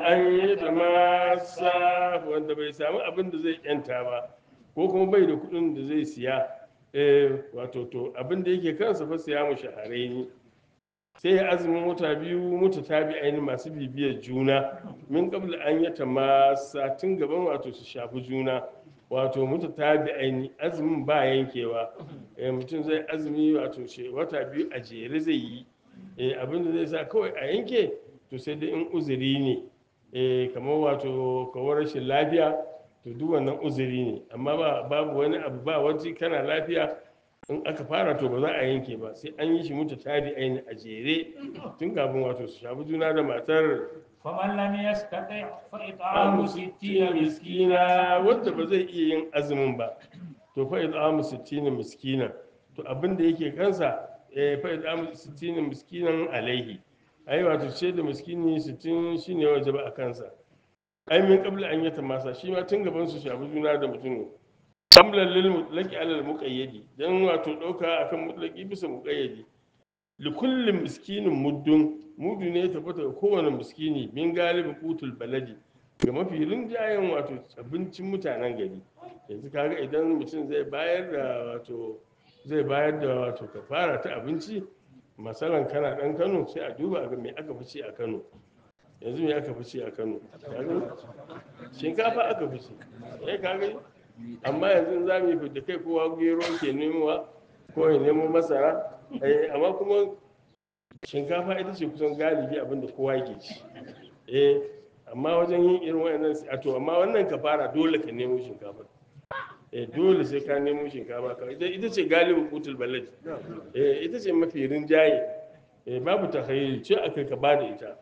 Speaker 2: an yatamassa wanda bai samu abin da zai yanta ba ko kuma bai da kuɗin da zai siya eh wato to abin da yake kansa fa siya mu shaharaini sai ya azumin wata biyu muta tabi aini masu bibiyar juna min qabla an yatamassa tun gaban wato su shafi juna wato muta tabi aini azumin ba yankewa eh mutum zai azumi wato she wata biyu a jere zai yi eh abin da zai sa kawai a yanke to sai dai in uzuri ne eh kamar wato kawar rashin lafiya to duk wannan uzuri ne amma ba babu wani abu ba waje kana lafiya in aka fara to ba za a yanke ba sai an yi shi mutu tari aini a jere tun kafin wato su shafi juna da matar
Speaker 1: فمن لم يستطع فإطعام ستين مسكينا
Speaker 2: miskina wanda ba zai iya yin azumin ba to fa it'amu sittina miskina to abin da yake kansa eh fa it'amu sittina miskinan alaihi ai wato ce da miskini 60 shine wajaba a kansa ai min qabla an yata masa shi ma tun gaban su shafi juna da mutum samlan lil mutlaqi ala al muqayyadi dan wato dauka akan mutlaqi bisa muqayyadi li kulli miskinin muddun mudu ne ta fata kowane miskini min galibin qutul baladi ga mafi rinjayen wato abincin mutanen gari yanzu kaga idan mutum zai bayar da wato zai bayar da wato kafara ta abinci masalan kana dan Kano sai a duba ga me aka fice a Kano yanzu me aka fice a Kano Kaga shinkafa aka fice eh kaga amma yanzu za mu yi da kai kowa gero ke nemowa ko ya nemo masara eh amma kuma shinkafa ita ce kusan galibi abinda kowa yake ci eh amma wajen yin irin wannan a to amma wannan kafara dole ka nemo shinkafa eh dole sai ka nemo shinkafa ka ita ita ce galibin kutul balad eh ita ce mafi rinjaye eh babu takhayyul ce akai ka bada ita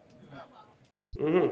Speaker 2: mhm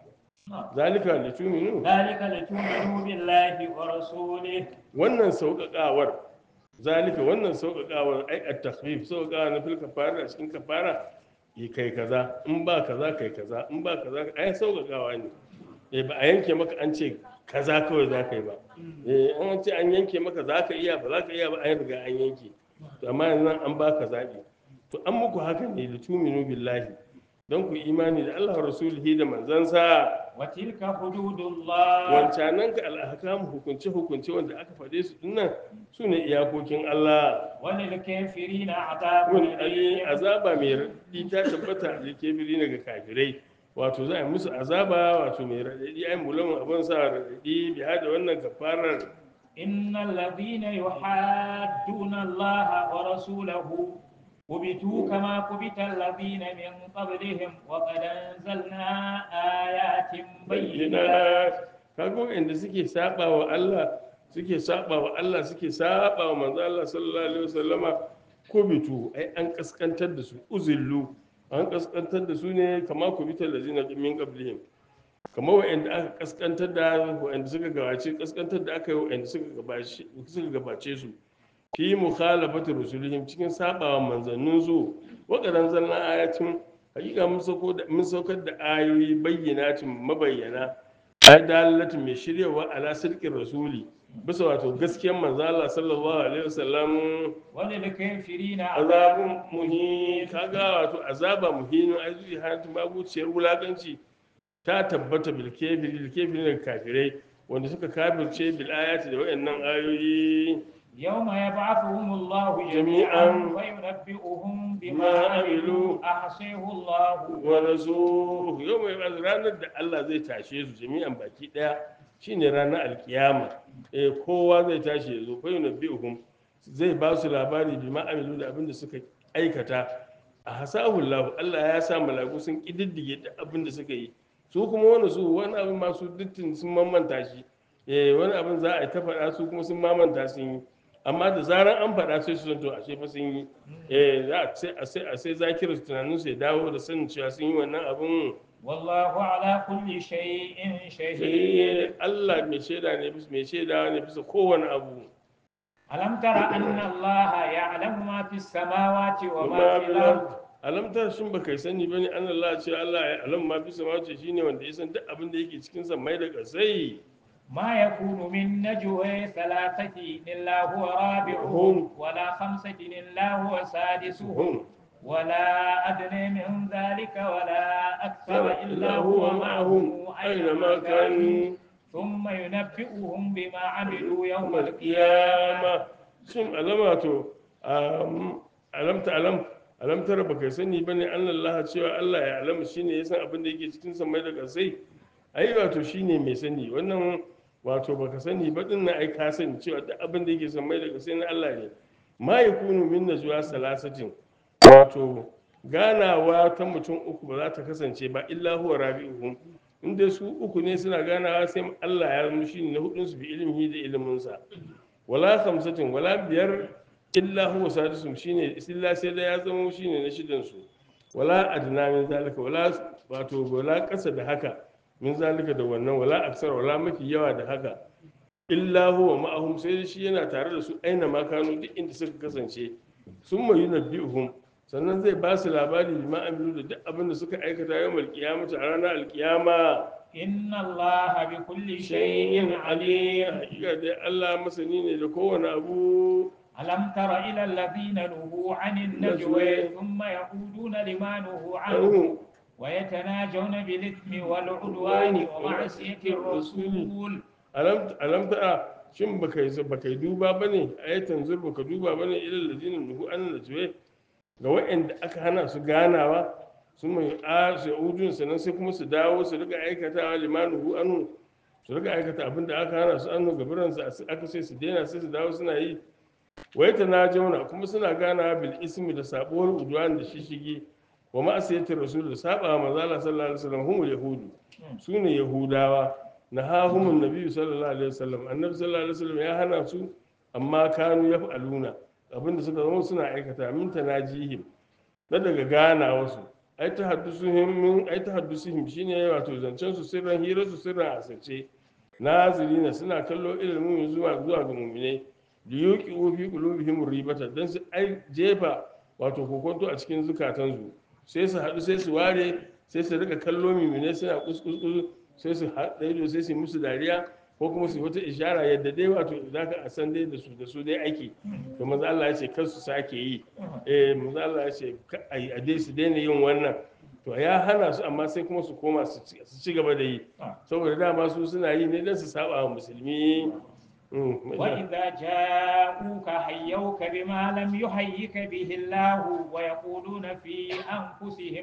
Speaker 2: zalika lituminu
Speaker 1: ذلك لتؤمنوا بالله ورسوله
Speaker 2: wannan sauƙaƙawar zalika wannan sauƙaƙawar ai a takhfif sauƙaƙawa na fil kafara a cikin kafara yi kai kaza in ba kaza kai kaza in ba kaza ai sauƙaƙawa ne eh ba a yanke maka an ce kaza kawai za ka yi ba eh an ce an yanke maka za ka iya ba za ka iya ba an riga an yanke to amma yanzu nan an baka zaɓi to an muku haka ne da tuminu billahi don ku imani da Allah wa rasulihi da manzansa
Speaker 1: وتلك حدود الله
Speaker 2: wancanan ka al'ahkam hukunce hukunce wanda aka faɗe su dinnan su ne iyakokin Allah
Speaker 1: وللكافرين عذاب
Speaker 2: wani ali
Speaker 1: أليم
Speaker 2: azaba mai raɗaɗi ta tabbata da kebiri daga kafirai wato za a yi musu azaba wato mai raɗaɗi ai mulamun abin sa raɗaɗi biya da wannan kafarar
Speaker 1: إن الذين يحادون الله ورسوله كبتوا كما كبت الذين من قبلهم وقد أنزلنا آيات بينات
Speaker 2: bayyana kaga wanda suke saba wa Allah suke saba wa Allah suke saba wa manzo Allah sallallahu alaihi wasallama ko bitu ai an kaskantar da su uzillu an kaskantar da su ne kama ku bitar da zina min qablihim kamar wa'anda aka kaskantar da wa'anda suka gabace kaskantar da aka yi wa'anda suka gabace suka gabace su fi mukhalafati rusulihim cikin sabawa manzannin su waqadan zalna ayatin hakika mun sauko da mun saukar da ayoyi bayyanatin mabayyana ai dalalatin mai shiryawa ala sirkin rasuli bisa wato gaskiyar manzo Allah sallallahu alaihi wasallam
Speaker 1: وللكافرين
Speaker 2: azabun
Speaker 1: عذاب
Speaker 2: muhin kaga wato azaba muhin ai zuwa hantu babuciyar wulakanci ta tabbata bil kafiri bil kafiri da kafirai wanda suka kafirce bil ayati da wayannan ayoyi
Speaker 1: يوم يبعثهم الله
Speaker 2: جميعاً
Speaker 1: جميعا وينبئهم بما
Speaker 2: ما
Speaker 1: عملوا
Speaker 2: عملوا
Speaker 1: أحصيه الله
Speaker 2: wa rasul yau mai ba'ath ranar da Allah zai tashe su jami'an baki daya shine ranar alkiyama eh kowa zai tashi ya zo fa yunabbihum zai ba su labari bi amilu da abin da suka aikata a hasahu Allah Allah ya sa malaku sun kididdige da abin da suka yi su kuma wani su wani abin ma su dittin sun mamanta shi eh wani abin za a yi ta faɗa su kuma sun mamanta sun yi amma da zaran an faɗa sai su zanto ashe fa sun yi eh za a sai a sai a sai zakirar tunanin su ya dawo da sanin cewa sun yi wannan abin
Speaker 1: والله على كل شيء شهيد
Speaker 2: sai Allah mai shaida ne bisa mai shaida ne bisa kowane abu
Speaker 1: ألم تر أن الله يعلم ما في السماوات وما
Speaker 2: kuma
Speaker 1: في الأرض
Speaker 2: alamtar shin baka sani bane an Allah ce Allah ya alam ma bisa ma ce shine wanda ya san duk abin da yake cikin mai da kasai
Speaker 1: ما يكون من نجوى ثلاثة إلا هو رابعهم ولا خمسة إلا هو سادسهم
Speaker 2: hum
Speaker 1: ولا أدنى من ذلك ولا أكثر إلا هو معهم أينما كانوا ثم ينبئهم بما عملوا يوم القيامة
Speaker 2: kiyama shin alama to um, alam ta alam alam tara baka sani bane an Allah cewa Allah ya alamu shine ya san abin da yake cikin samai da kasai ai wato shine mai sani wannan wato baka sani ba din na ai ka sani cewa duk abin da yake samai da kasai na Allah ne ma yakunu min najwa salasatin wato ganawa ta mutum uku ba za ta kasance ba illa huwa rabi'uhum in dai su uku ne suna ganawa sai Allah ya zama shine na hudun su bi ilmihi da iliminsa wala khamsatin wala biyar illa huwa sadisum shine illa sai da ya zama shine na shidan su wala adna min zalika wala wato wala kasa da haka min zalika da wannan wala aksar wala mafi yawa da haka illa huwa ma'ahum sai shi yana tare da su aina ma kanu duk inda suka kasance sun mayu nabbi'uhum sannan zai ba su labari bi ma amilu da duk abin da suka aikata yau alkiyamata a ranar alkiyama
Speaker 1: إن الله بكل
Speaker 2: shay'in
Speaker 1: شيء
Speaker 2: alim
Speaker 1: عليم
Speaker 2: hakika dai Allah masani ne da kowane abu
Speaker 1: ألم تر إلى الذين نهوا عن النجوى ثم يعودون لما نهوا عنه
Speaker 2: anhu
Speaker 1: ويتناجون بالإثم والعدوان ومعصية الرسول
Speaker 2: alam alam tara shin baka yi baka yi duba bane ayatan zur baka duba bane ilal ladina nuhu an najwe ga waɗanda aka hana su ganawa sun mai a su udun sannan sai kuma su dawo su riga aikata limanuhu anu su riga aikata abin da aka hana su anu gabiran su aka sai su daina sai su dawo suna yi wai ta na jauna kuma suna ganawa bil ismi da sabuwar udwan da shishigi wa ma'asiyatir rasul da saba wa manzo Allah sallallahu alaihi wasallam humul yahudu sune yahudawa na hahumun nabi sallallahu alaihi wasallam annabi sallallahu alaihi wasallam ya hana su amma kanu yaf'aluna abinda suka zama suna aikata min tanajihim na daga gana wasu ai ta haddusuhum min ai ta haddusuhum shine wato zancen su sirran hira su sirran asirce nazirina suna kallo ilimin zuwa zuwa ga mu'mine liyuqi fi qulubihim ribata dan su ai jefa wato kokonto a cikin zukatansu sai su haɗu sai su ware sai su rika kallo mimine suna kuskus sai su haɗa ido sai su yi musu dariya ko kuma su yi wata ishara yadda dai wato za ka a san dai da su da su dai ake to maza Allah ya ce kar su sake yi eh maza Allah ya ce ka a yi a dai su daina yin wannan to ya hana su amma sai kuma su koma su ci- su ci gaba da yi saboda dama su suna yi ne don su saba wa musulmi Mm,
Speaker 1: وإذا جاءوك حيوك بما لم يحيك به الله ويقولون في أنفسهم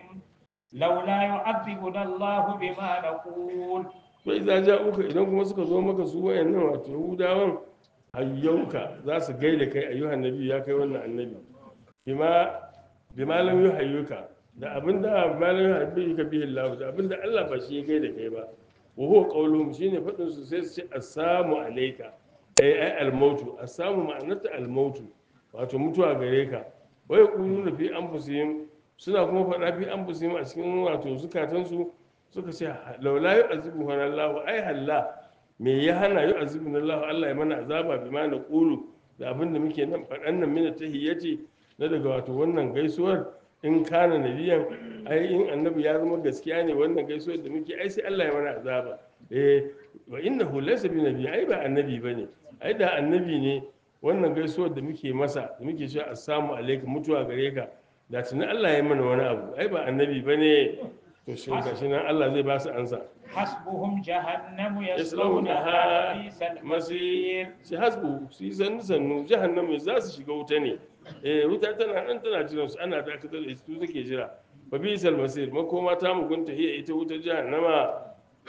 Speaker 1: لولا يعذبنا الله بما نقول
Speaker 2: bai za ja uka idan kuma suka zo maka su wayannan wato yahudawan hayyauka za su gaida kai ayyuhan nabi ya kai wannan annabi bima bima lam yuhayyuka da abinda bima lam yuhayyuka bihi Allah da abinda Allah ba shi ya gaida kai ba wa huwa qawluhum shine fadin su sai su ce assalamu alayka ai ai almautu assamu ma'anarta almautu wato mutuwa gare ka wa yaquluna fi anfusihim suna kuma faɗa fi anfusihim a cikin wato zukatansu suka ce laula yu'azibu Allah ai halla me ya hana yu'azibu Allah Allah ya mana azaba bi ma na qulu da abin da muke nan faɗan nan mina tahiyyati na daga wato wannan gaisuwar in kana nabiyan ai in annabi ya zama gaskiya ne wannan gaisuwar da muke ai sai Allah ya mana azaba eh wa innahu laysa bi nabi ai ba annabi bane ai da annabi ne wannan gaisuwar da muke masa da muke cewa assalamu alaikum mutuwa gare ka da tunan Allah ya mana wani abu ai ba annabi bane to shi gashi nan Allah zai ba su ansa
Speaker 1: حسبهم جهنم
Speaker 2: yaslaunaha
Speaker 1: يصلونها بئس
Speaker 2: masir
Speaker 1: المصير
Speaker 2: shi hasbu su yi sannu sannu jahannama za su shiga wuta ne eh wuta tana nan tana jiran su ana dakatar da su take jira fa bi sal masir makoma ta mugunta hiya ita wutar jahannama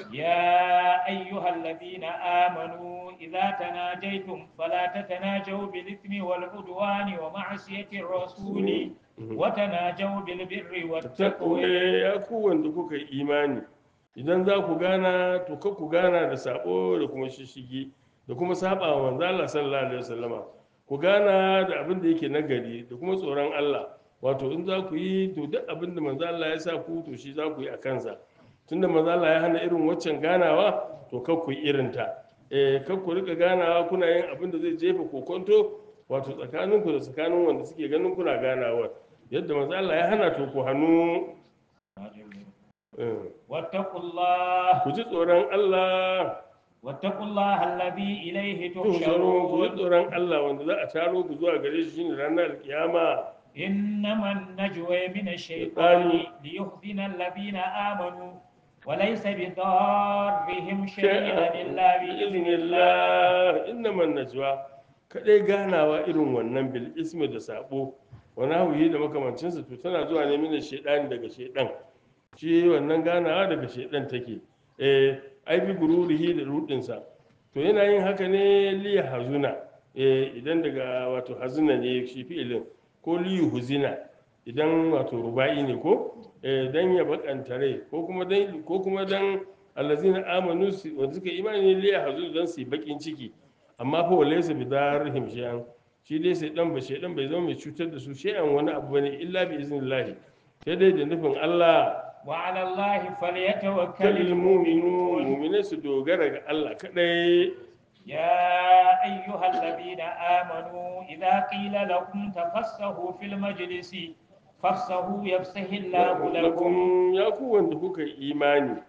Speaker 1: يا أيها الذين آمنوا إذا تناجيتم فلا تتناجوا بالإثم والعدوان ومعصية الرسول وتناجوا بالبر والتقوى
Speaker 2: takwe ya ku wanda kuka yi imani idan za ku gana to ka ku gana da sabo da kuma shishigi da kuma saba wa manzo Allah sallallahu alaihi wasallama ku gana da abin da yake nagari da kuma tsoron Allah wato in za ku yi to duk abin da manzo Allah ya sa ku to shi za ku yi a kansa tunda manzo Allah ya hana irin waccan ganawa to kar ku yi irin ta eh kar ku rika ganawa kuna yin abin da zai jefa kokonto wato tsakaninku da tsakanin wanda suke ganin kuna ganawa yadda manzo Allah ya hana to ku hannu eh,
Speaker 1: واتقوا الله
Speaker 2: ku ji tsoron Allah
Speaker 1: واتقوا الله الذي إليه
Speaker 2: tuhsharun ku ji
Speaker 1: تحشرون
Speaker 2: tsoron Allah wanda za a taro ku zuwa gare shi shine ranar kiyama
Speaker 1: إنما النجوى من الشيطان ليحزن الذين آمنوا وليس بضارهم شيئا إلا بإذن الله
Speaker 2: Allah innaman najwa kadai ganawa irin wannan bil ismi da sabo wani hauyi da makamancinsa to tana zuwa ne mina shaidan daga shaidan shi wannan ganawa daga shaidan take eh ai bi gururihi da rudinsa to yana yin haka ne liya hazuna eh idan daga wato hazuna ne shi fi'ilin ko liyu huzina idan wato ruba'i ne ko eh dan ya bakanta rai ko kuma dan ko kuma dan allazina amanu su wanda suka imani ne liya hazuna dan su yi bakin ciki amma fa walaysa bidarrihim shay'an shi dai sai dan ba shaydan bai zama mai cutar da su shay'an wani abu bane illa bi iznillahi sai dai da nufin Allah
Speaker 1: وعلى الله فليتوكل
Speaker 2: kalil mu'minun
Speaker 1: المؤمنون
Speaker 2: mu'mine su dogara ga Allah kadai
Speaker 1: يا أيها الذين آمنوا إذا قيل لكم تفسحوا في المجلس فافسحوا يفسح الله لكم
Speaker 2: lakum ya ku wanda kuka yi imani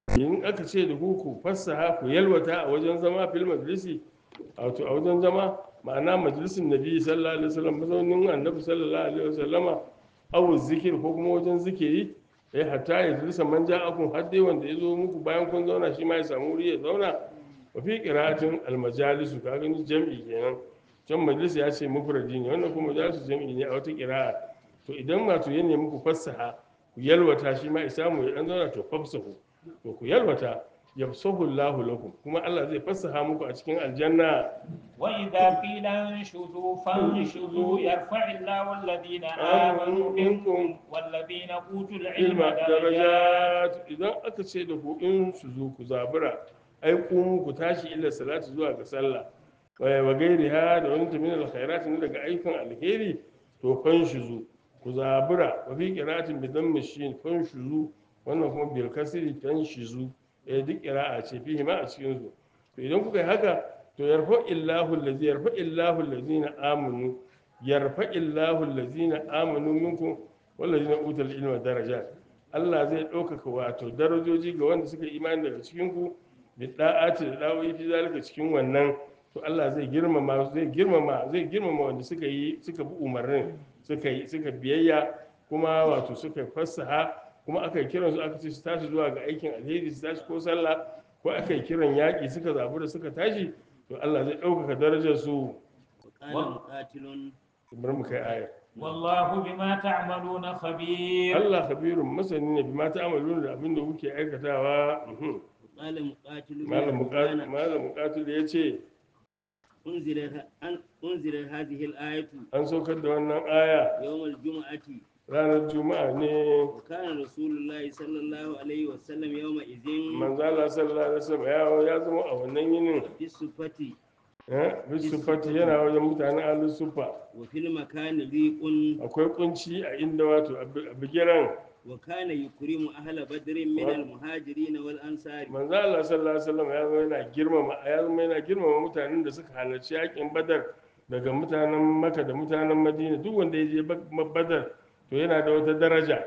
Speaker 2: in aka ce da ku ku fassaha ku yalwata a wajen zama fil majalisi wato a wajen zama ma'ana majalisin nabi sallallahu alaihi wasallam mazaunin annabi sallallahu alaihi wasallama aw zikir ko kuma wajen zikiri eh hatta ya jalisa man ja'akum har dai wanda ya zo muku bayan kun zauna shi ma ya samu wuri ya zauna wa fi qira'atin al majalisu ka gani jam'i kenan can majalis ya ce mufradi ne wannan kuma majalisu jam'i ne a wata qira'a to idan wato ya nemi ku fassaha ku yalwata shi ma isa mu ya dan zauna to fafsahu to ku yalwata yafsahu Allahu lakum kuma Allah zai fassaha muku a cikin aljanna
Speaker 1: وإذا قيل انشزوا فانشزوا يرفع الله الذين آمنوا منكم والذين أوتوا العلم
Speaker 2: ilma
Speaker 1: درجات
Speaker 2: darajat idan aka ce da ku in su zo ku zabura ai ku ku tashi illa salati zuwa ga sallah wa wa gairiha da wani tamin alkhairat ne daga aikin alheri to fan shuzu ku zabura wa fi qira'atin bi dammi shin fan shuzu wannan kuma bil kasri fan shuzu eh duk qira'a ce fihi ma a cikin su to idan kuka yi haka to yarfa illahu allazi yarfa illahu allazina amanu yarfa illahu allazina amanu minkum wallazina utul ilma darajat Allah zai ɗaukaka wato darajoji ga wanda suka yi imani daga cikin ku da da'ati da da'o'i fi zalika cikin wannan to Allah zai girmama zai girmama zai girmama wanda suka yi suka bi umarnin suka yi suka biyayya kuma wato suka fassaha kuma aka yi kiran su aka ce su tashi zuwa ga aikin alheri su tashi ko sallah ko aka yi kiran yaƙi suka zabu da suka tashi to Allah zai ɗaukaka darajar su
Speaker 4: وقال مقاتل
Speaker 2: bari mu kai aya
Speaker 1: والله بما تعملون خبير
Speaker 2: Allah khabirun masani ne bima ta'amaluna da abin da kuke aikatawa Mhm.
Speaker 4: وقال مقاتل بن
Speaker 2: malam muqatil
Speaker 4: عثمان
Speaker 2: malam muqatil yace
Speaker 4: أنزل أن أنزل هذه الآية
Speaker 2: an saukar da wannan aya
Speaker 4: يوم الجمعة
Speaker 2: ranar juma'a ne
Speaker 4: وكان رسول الله صلى الله عليه وسلم يومئذ
Speaker 2: manzo Allah sallallahu alaihi wasallam ya ya zama a wannan yinin
Speaker 4: في الصفة
Speaker 2: eh bisufati yana wajen mutanen ahlus sufa
Speaker 4: وفي المكان ضيق
Speaker 2: akwai kunci a inda wato a bigiran
Speaker 4: وكان يكرم أهل بدر من المهاجرين والأنصار
Speaker 2: manzo Allah sallallahu alaihi wasallam ya zama yana girmama ya zama yana girmama mutanen da suka halarci yakin badar daga mutanen maka da mutanen madina duk wanda ya je Ba- badar to yana da wata daraja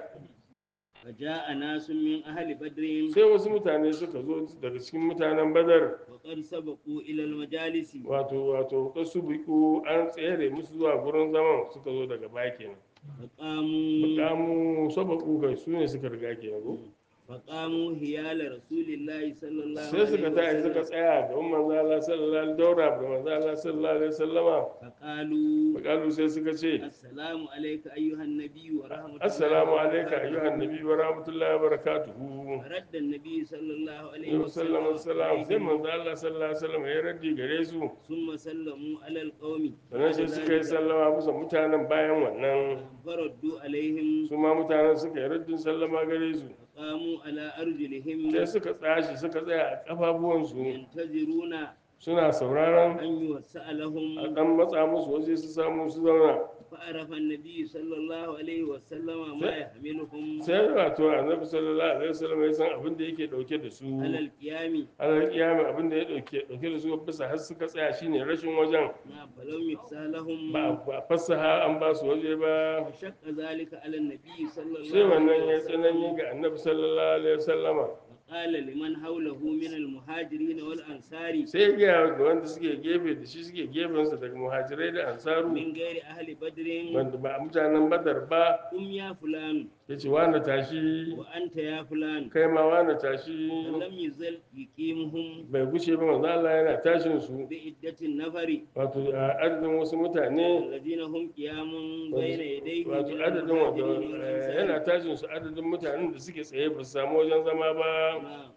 Speaker 4: فجاء ناس من أهل بدر
Speaker 2: sai wasu mutane suka zo daga cikin mutanen badar
Speaker 4: وقد سبقوا إلى المجالس
Speaker 2: wato wato kasu biku an tsere musu zuwa gurin zaman suka zo daga baya kenan
Speaker 4: فقاموا
Speaker 2: bukamu sabaku kai su ne suka riga kenan ko
Speaker 4: فقاموا هيال رسول الله صلى الله
Speaker 2: sai suka
Speaker 4: عليه
Speaker 2: tashi suka
Speaker 4: وسلم
Speaker 2: tsaya ga manzo Allah sallallahu alaihi daura da manzo Allah sallallahu alaihi wasallama
Speaker 4: فقالوا
Speaker 2: bakalu sai suka ce
Speaker 4: السلام عليك أيها النبي ورحمة الله
Speaker 2: assalamu alayka
Speaker 4: وبركاته.
Speaker 2: ayyuhan nabi wa rahmatullahi wa barakatuhu
Speaker 4: رد النبي صلى الله عليه
Speaker 2: Yau sallama salam sai
Speaker 4: وسلم
Speaker 2: manzo Allah sallallahu alaihi wasallam ya raddi gare su
Speaker 4: ثم سلموا على القوم
Speaker 2: sannan sai suka yi sallama bisa mutanen bayan wannan
Speaker 4: فردوا عليهم
Speaker 2: su ma mutanen suka yi raddin sallama gare su
Speaker 4: فقاموا على أرجلهم
Speaker 2: sai suka tsashi suka tsaya a kafafuwansu
Speaker 4: ينتظرون
Speaker 2: suna sauraron
Speaker 4: أن يوسع
Speaker 2: a
Speaker 4: لهم
Speaker 2: dan matsa musu waje su samu su zauna
Speaker 4: فعرف النبي صلى الله عليه وسلم ما يحملهم
Speaker 2: sai wato annabi sallallahu alaihi wasallam ya san abin da yake dauke da su
Speaker 4: على القيام
Speaker 2: alal kiyama abin da ya dauke dauke da su bisa har suka tsaya shine rashin wajen
Speaker 4: نعم فلم يفسح لهم
Speaker 2: ba ba fasaha an ba su waje ba
Speaker 4: فشق ذلك على النبي صلى
Speaker 2: sai
Speaker 4: الله
Speaker 2: wannan
Speaker 4: عليه
Speaker 2: ya tsanani
Speaker 4: وسلم
Speaker 2: ga annabi sallallahu alaihi wasallama
Speaker 4: وقال لمن حوله من المهاجرين والأنصار
Speaker 2: sai ya gaya ga wanda suke gefe da shi suke gefensa daga muhajirai da ansaru
Speaker 4: من غير أهل بدر
Speaker 2: wanda ba mutanen badar ba
Speaker 4: قم يا فلان
Speaker 2: ya ce wani tashi
Speaker 4: وأنت يا فلان
Speaker 2: kai ma wani tashi
Speaker 4: فلم يزل يقيمهم
Speaker 2: bai gushe ba manzo Allah yana tashin su
Speaker 4: بعدة النفر
Speaker 2: wato a adadin wasu mutane
Speaker 4: الذين هم قيام بين يديه
Speaker 2: wato
Speaker 4: من
Speaker 2: adadin wato
Speaker 4: المهاجرين
Speaker 2: eh, yana
Speaker 4: والأنصار
Speaker 2: tashin su adadin mutanen da suke tsaye ba su samu wajen zama ba
Speaker 4: نعم.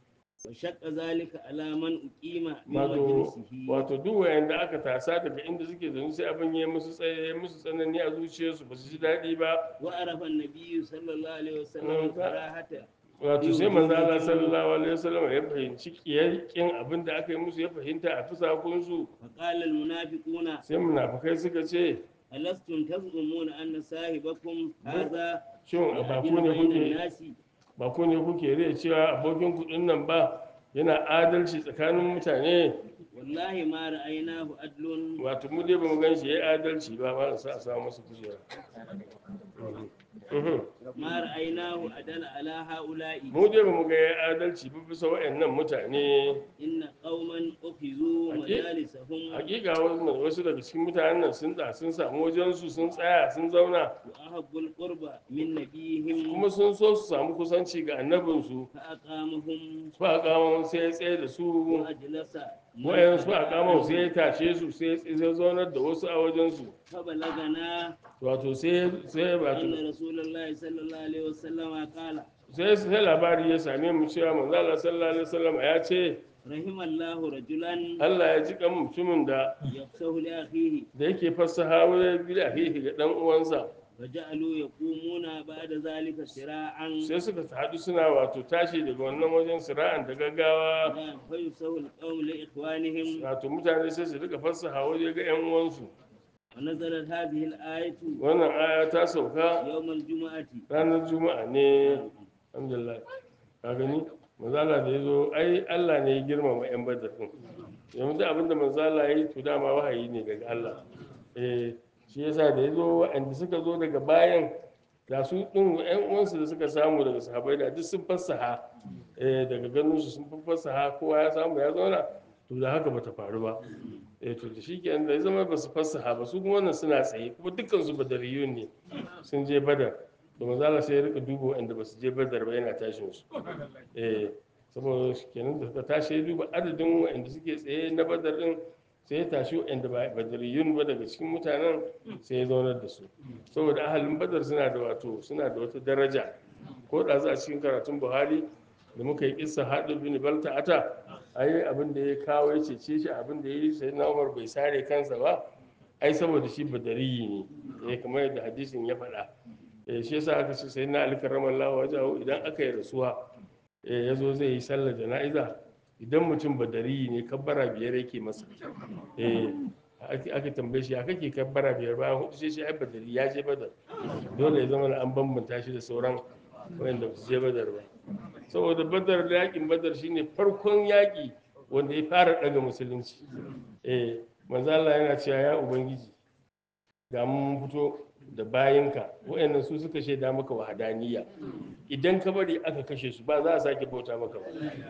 Speaker 4: وشق ذلك على من أقيم من
Speaker 2: wato
Speaker 4: مجلسه
Speaker 2: wato duk wayanda aka tasa daga inda suke zaune sai abin ya musu tsaye musu tsanani a zuciyarsu ba su ji daɗi ba
Speaker 4: وعرف النبي صلى الله عليه
Speaker 2: نعم.
Speaker 4: وسلم كراهة
Speaker 2: wato sai manzo Allah sallallahu alaihi wasallam ya fahimci kiyakin abin da aka yi musu ya fahimta a fusakunsu
Speaker 4: فقال المنافقون
Speaker 2: sai munafukai suka ce
Speaker 4: ألستم تزعمون أن صاحبكم هذا
Speaker 2: shin ba ku
Speaker 4: يعدل
Speaker 2: ne
Speaker 4: بين
Speaker 2: kuke
Speaker 4: الناس
Speaker 2: ba ku ne kuke rai cewa abokin kuɗin nan ba yana adalci tsakanin mutane
Speaker 4: والله ما رأيناه عدل
Speaker 2: wato mu dai ba mu gan shi ya yi adalci ba ma sa a samu masa kujera Mhm.
Speaker 4: ما رأيناه أدل على هؤلاء
Speaker 2: mu dai ba mu ga ya adalci ba bisa wa'annan mutane
Speaker 4: إن قوما أخذوا
Speaker 2: أكيد.
Speaker 4: مجالسهم
Speaker 2: hakika wasu wasu daga cikin mutanen nan sun da sun samu wajensu sun tsaya sun zauna
Speaker 4: وأحبوا القرب من نبيهم
Speaker 2: kuma sun so su samu kusanci ga annabinsu
Speaker 4: فأقامهم
Speaker 2: su a kama sai ya tsaye da su
Speaker 4: وأجلس
Speaker 2: wayan su a kama sai ya tashe su sai ya zaunar da wasu a wajensu
Speaker 4: فبلغنا
Speaker 2: wato sai sai wato
Speaker 4: أن رسول الله صلى الله عليه وسلم قال
Speaker 2: sai sai labari ya same mu cewa manzo Allah sallallahu alaihi wasallam ya ce
Speaker 4: رحم الله رجلا
Speaker 2: Allah ya ji kan mutumin da
Speaker 4: يفسه لأخيه
Speaker 2: da yake fassaha wa bi ahihi ga dan uwansa
Speaker 4: فجعلوا يقومون بعد ذلك سراعا
Speaker 2: sai suka haɗu suna wato tashi daga wannan wajen sira'an da gaggawa
Speaker 4: نعم، فيفسه القوم لإخوانهم
Speaker 2: wato mutane sai su rika fassaha waje ga yan uwansu
Speaker 4: ونزلت هذه الآية
Speaker 2: wannan aya ta sauka
Speaker 4: يوم الجمعة
Speaker 2: ranar juma'a ne alhamdulillah ka gani manzala da ya zo ai Allah ne ya girmama yan badar din yanzu da abinda manzala ya yi to dama wahayi ne daga Allah eh shi yasa da ya zo waɗanda suka zo daga bayan da su ɗin yan uwansu da suka samu daga sahabai da duk sun fassaha eh daga ganin su sun fassaha kowa ya samu ya zauna to da haka bata faru ba eh to da shikenan da ya zama ba su fassaha ba su kuma wannan suna tsaye kuma dukkan su badariyun ne sun je badar da manzala sai ya rika duba waɗanda ba su je badar ba yana tashin su eh saboda kenan da suka tashi ya duba adadin waɗanda suke tsaye na badar din sai ya tashi waɗanda ba badariyun ba daga cikin mutanen sai ya zaunar da su saboda ahalin badar suna da wato suna da wata daraja ko da za a cikin karatun buhari da muka yi kissa haɗu bin balta ata ai abin da ya kawo ya cece shi abin da ya yi sai na umar bai sare kansa ba ai saboda shi badariyi ne eh kamar yadda hadisin ya faɗa eh shi yasa aka ce sai na ali karramallahu wajahu idan aka yi rasuwa eh yazo zai yi sallar jana'iza idan mutum badariyi ne kabbara biyar yake masa eh ake aka tambaye shi ya kake kabbara biyar bayan hudu sai shi ai badari ya je badar dole ya zama an bambanta shi da sauran wanda ba su je badar ba saboda badar da yakin badar shine farkon yaki wanda ya fara daga musulunci eh manzo Allah yana cewa ya ubangiji ga mun fito da bayinka wayannan su suka shaida maka wahadaniya idan ka bari aka kashe su ba za a sake bauta maka ba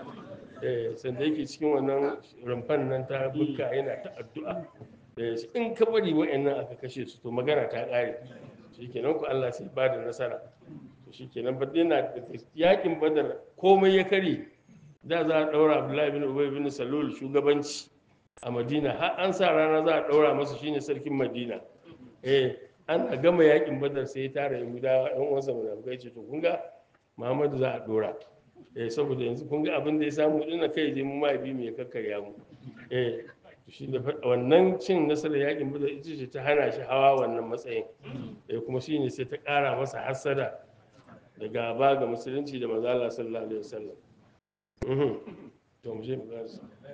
Speaker 2: eh sanda yake cikin wannan rumfan nan ta bukka yana ta addu'a eh in ka bari wayannan aka kashe su to magana ta kare shikenan ku Allah sai ba da nasara to shikenan ba yana yakin badar komai ya kare da za a daura Abdullahi bin Ubay bin Salul shugabanci a Madina har an sa rana za a daura masa shine sarkin Madina eh an a gama yakin badar sai ya tara yahudawa yan uwansa munafukai ce to kun ga muhammadu za a dora eh saboda yanzu kun ga abin da ya samu dina kai je mu ma bi mu ya kakkarya mu eh to shi da wannan cin nasarar yakin badar ita ce ta hana shi hawa wannan matsayin eh kuma shine sai ta kara masa hasada da gaba ga musulunci da manzo Allah sallallahu alaihi wasallam mhm to mu je mu ga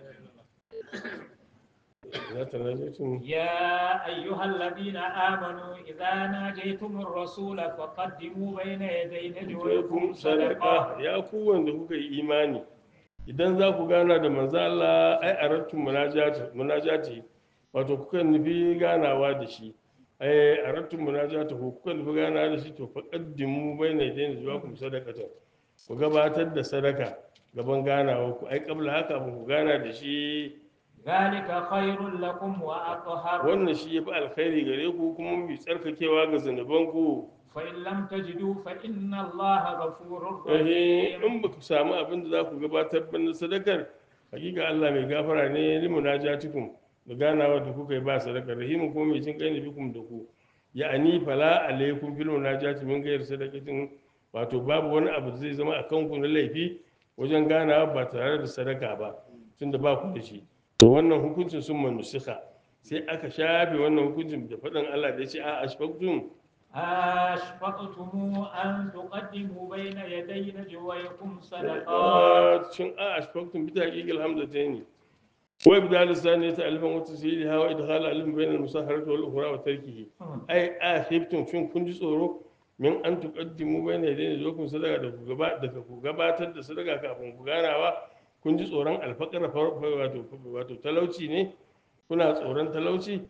Speaker 2: za ta rajin
Speaker 1: يا أيها الذين آمنوا إذا ناجيتم الرسول فقدموا بين يدي نجويكم
Speaker 2: kun sadaka
Speaker 1: صدقة
Speaker 2: ya ku wanda kuka yi imani idan za ku gana da manzo Allah ai arattum munajati munajati wato kuka nufi ganawa da shi ai arattum munajati ku kuka nufi ganawa da shi to faqaddimu baina yadayn zuwakum sadaqatan ku gabatar da sadaka gaban ganawa ku ai kabla haka ku gana da shi
Speaker 1: ذلك خير لكم وأطهر
Speaker 2: wannan shi yafi alkhairi gare ku kuma mai tsarkakewa ga zanubanku
Speaker 1: فإن لم تجدوا فإن الله غفور
Speaker 2: eh
Speaker 1: رحيم
Speaker 2: in ba ku samu abin da za ku gabatar ba na sadakar hakika Allah mai gafara ne li munajatikum da ganawa da kuka yi ba sadakar rahimu kuma mai jin kai ne bikum da ku ya'ani fala alaikum fil munajati min ghairi sadaqatin wato babu wani abu da zai zama akan ku na laifi wajen ganawa ba tare da sadaka ba tunda ba ku da shi to wannan hukuncin sun manusika sai aka shafe wannan hukuncin da faɗin Allah da ya ce a ashfaqtum
Speaker 1: أشفقتم أن تقدموا بين يدي نجويكم صدقات
Speaker 2: shin a ashfaqtum bi tahqiqil hamzatayn wa ibdal saniyati alifan wa tasheeliha wa idkhal alif bayna al-musahharati wal ukhra wa tarkihi ai a shiftum shin kun ji tsoro min an tuqaddimu bayna yadayn zukum sadaka da ku gaba da ku gabatar da sadaka kafin ku ganawa kun ji tsoron alfaqara wato wato talauci ne kuna tsoron talauci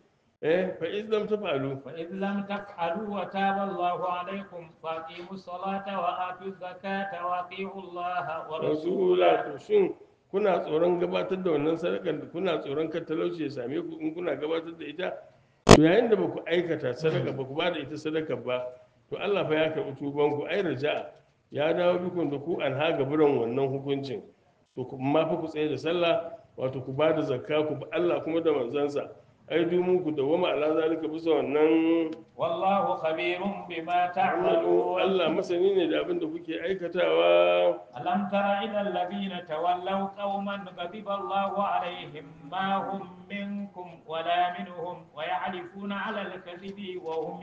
Speaker 2: eh fa iz lam taf'alu
Speaker 1: فإذ لم تفعلوا وتاب الله عليكم فأقيموا الصلاة وآتوا الزكاة وأطيعوا الله ورسوله
Speaker 2: rasula to shin kuna tsoron gabatar da wannan sadakar da kuna tsoron kar talauci ya same ku in kuna gabatar da ita to yayin da baku aikata sadaka baku ba da ita sadaka ba to Allah fa ya karɓi tuban ku ai raja'a ya dawo bikun da ku an ha gaburan wannan hukuncin to kuma fa ku tsaye da sallah wato ku ba da zakka ku bi Allah kuma da manzansa ai dumu ku dawama ala zalika bisa wannan
Speaker 1: والله خبير بما
Speaker 2: amalu
Speaker 1: تعملون
Speaker 2: Allah masani ne da abin da kuke aikatawa
Speaker 1: ألم تر إلى الذين تولوا قوما غضب الله عليهم ما هم منكم ولا منهم ويحلفون على الكذب وهم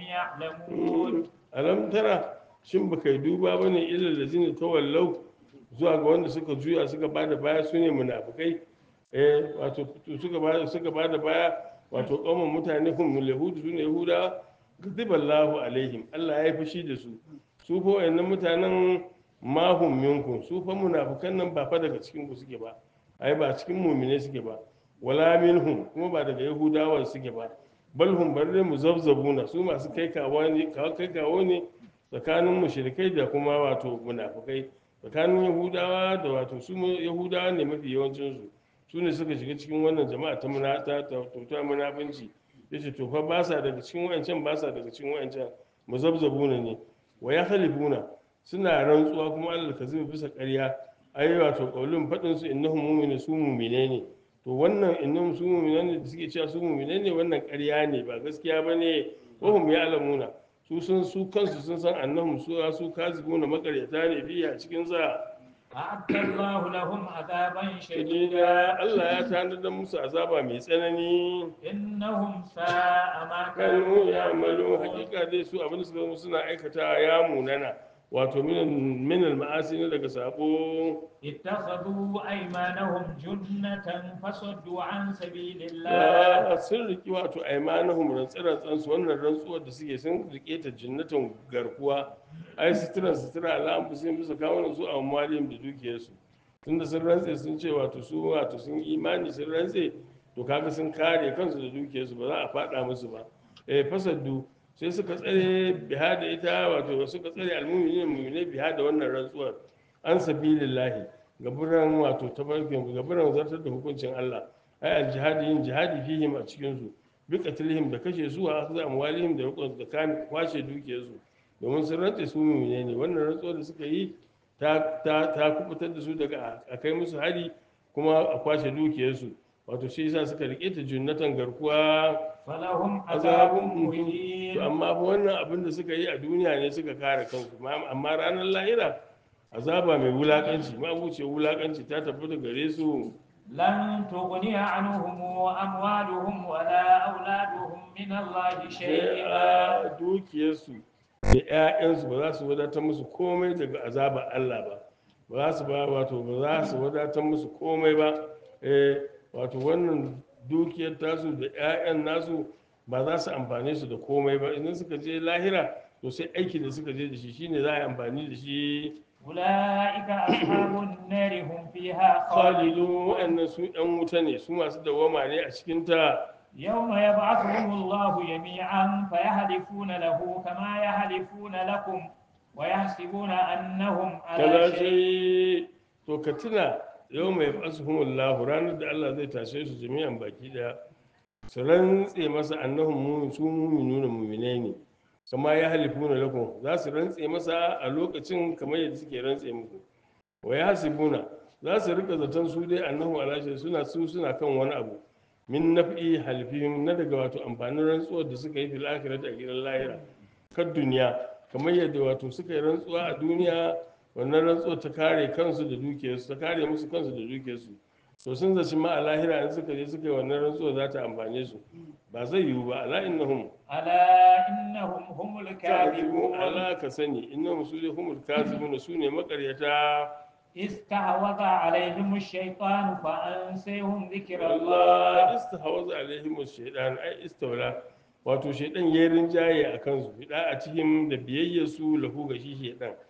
Speaker 1: يعلمون
Speaker 2: alam tara shin baka yi duba bane ilal lazina tawallau zuwa ga wanda suka juya suka bada baya su ne munafikai eh wato suka bada suka bada baya wato kauman mutane hum yahudu su ne yahuda gadiballahu alaihim Allah ya yi fushi da su su fa wayannan mutanen ma hum minkum su fa munafikan nan ba fa daga cikin ku suke ba ai ba cikin mu'mine suke ba wala minhum kuma ba daga yahudawa suke ba bal hum barre muzabzabuna su masu kai kawo ne kawo kai kawo ne tsakanin mushrikai da kuma wato munafikai tsakanin yahudawa da wato su mu- yahudawa ne mafi yawancin su su ne suka shiga cikin wannan jama'a ta muna ta ta ta munafinci yace to fa ba sa daga cikin wayancan ba sa daga cikin wayancan muzabzabuna ne wa yahlibuna suna rantsuwa kuma Allah ka zuba bisa ƙarya ai wato qaulun fadin su innahum mu'minu su mu'mine ne to wannan innahum su mu'mine ne da suke cewa su mu'mine ne wannan ƙarya ne ba gaskiya bane wa hum ya'lamuna su sun su kansu sun san annahum su su kazibuna makaryata ne biya cikin sa
Speaker 1: أعد الله لهم عذابا
Speaker 2: shadida
Speaker 1: شديدا
Speaker 2: Allah ya tanadar musu azaba mai tsanani
Speaker 1: إنهم ساء ما
Speaker 2: kanu
Speaker 1: كانوا
Speaker 2: ya amalu
Speaker 1: يعملون
Speaker 2: hakika dai su abin da suka zama suna aikata ya munana wato minal ma'asi ne daga sabo
Speaker 1: اتخذوا أيمانهم جنة فصدوا عن سبيل الله
Speaker 2: ya sun riki wato aimanahum rantsarantsan su wannan rantsuwar da suke sun rike ta jinnatan garkuwa ai sutura sutura ala an fusin bisa kawunan su a maliyim da dukiyarsu tunda sun rantse sun ce wato su wato sun imani sun rantse to kaga sun kare kansu da dukiyarsu ba za a fada musu ba eh fasaddu sai suka tsare biha da ita wato suka tsare almuminin mu'minai biha da wannan rantsuwar an sabilillahi gaburan wato tabarkin gaburan zartar da hukuncin Allah ai aljihadi yin jihadi fihim a cikin su bi qatlihim da kashe su a akza amwalihim da rukun da kan kwashe dukiyar su domin sun rantse su mu'mine ne wannan rantsuwar da suka yi ta ta ta kubutar da su daga a kai musu hari kuma a kwashe dukiyar su wato shi yasa suka rike ta junnatan garkuwa
Speaker 1: فلهم عذاب
Speaker 2: azabun muhim
Speaker 1: مهين
Speaker 2: to amma fa wannan abin da suka yi a duniya ne suka kare kansu Ma- amma ranar lahira azaba mai wulakanci ma wuce wulakanci ta tabbata gare su
Speaker 1: لن تغني عنهم أموالهم ولا أولادهم من الله
Speaker 2: sai
Speaker 1: شيئا
Speaker 2: a dukiyarsu da 'ya'yansu ba za su wadatar musu komai daga azabar Allah ba ba za su ba wato ba za su wadatar musu komai ba eh wato wannan dukiyar tasu da 'ya'yan nasu ba za su amfane su da komai ba idan suka je lahira to sai aiki da suka je da shi shine za a yi amfani da shi
Speaker 1: أولئك أصحاب النار هم فيها
Speaker 2: khalidu
Speaker 1: خالدون
Speaker 2: wa'annan su 'yan wuta ne su masu dawama ne a cikin ta
Speaker 1: يوم يبعثهم الله جميعا فيحلفون له كما يحلفون لكم ويحسبون أنهم على
Speaker 2: kaza
Speaker 1: شيء
Speaker 2: sai to ka tuna yau mai fasuhumullahu ranar da Allah zai tashe su jami'an baki daya su rantse masa annahum mu'min su mu'minuna mu'minai ne kama ya halifuna lakum za su rantse masa a lokacin kamar yadda suke rantse muku wa yahsibuna za su rika zaton su dai annahu ala shay suna su suna kan wani abu min naf'i halfihim na daga wato amfanin rantsuwar da suka yi fil akhirati a gidan lahira kan duniya kamar yadda wato suka yi rantsuwa a duniya wannan rantsuwar ta kare kansu da dukiyarsu ta kare musu kansu da dukiyarsu to sun zaci ma a lahira in suka je suka yi wannan rantsuwar za ta amfane su ba zai yiwu ba ala innahum
Speaker 1: ألا إنهم هم
Speaker 2: kadibun
Speaker 1: الكاذبون
Speaker 2: ala ka sani innahum su ne humul kazibuna su ne makaryata
Speaker 1: استحوذ عليهم الشيطان فأنسيهم ذكر
Speaker 2: Allah
Speaker 1: الله
Speaker 2: istahwaza alaihim shaytan ai istawla wato shaytan yayin rinjaye a kansu fida a cikin da biyayyar su lahu ga shi shaytan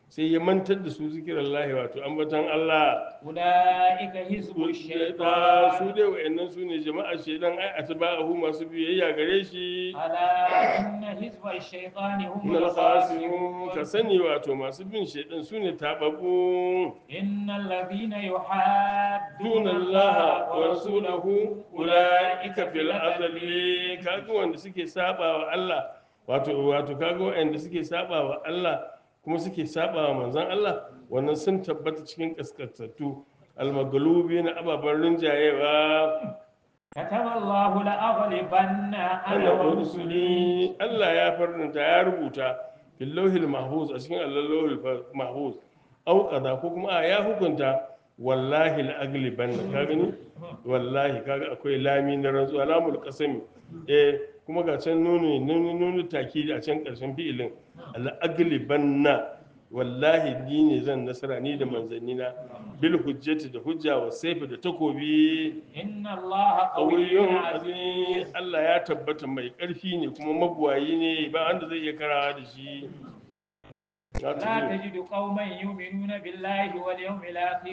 Speaker 2: sai ya mantar da su zikirin lahi wato ambatan Allah
Speaker 1: أولئك حزب
Speaker 2: da su
Speaker 1: الشيطان
Speaker 2: dai wa'annan su ne jama'a shaidan ai atba'ahu masu biyayya gare shi
Speaker 1: ألا إن حزب الشيطان هم
Speaker 2: min al-khasirun
Speaker 1: الخاسرون
Speaker 2: ka sani wato masu bin shaidan su ne tababbu
Speaker 1: إن الذين يحادون
Speaker 2: دون الله ورسوله أولئك في الأذل kaga wanda suke saba wa Allah wato wato kaga wanda suke saba wa Allah kuma suke saba wa manzon Allah wannan sun tabbata cikin kaskantattu almagalubi na ababen rinjayewa
Speaker 1: كتب الله لأغلبن أنا
Speaker 2: ana
Speaker 1: ورسلي
Speaker 2: rusuli Allah ya farnta ya rubuta fil lauhil mahfuz a cikin Allah lauhil mahfuz au kaza ko kuma a ya hukunta wallahi la agliban ka gani wallahi kaga akwai lami na rantsuwa lamul qasami eh kuma ga can nuni nuni nuni takidi a can karshen fi'ilin la aglibanna wallahi ni ne zan nasara ni da manzannina bil hujjati da hujja wa sayfi da takobi
Speaker 1: إن الله قوي
Speaker 2: ƙauyun
Speaker 1: عزيز
Speaker 2: azim Allah ya tabbata mai ƙarfi ne kuma mabuwayi ne ba wanda zai iya karawa da shi Ya
Speaker 1: لا
Speaker 2: tafi.
Speaker 1: تجد قوما يؤمنون بالله واليوم الآخر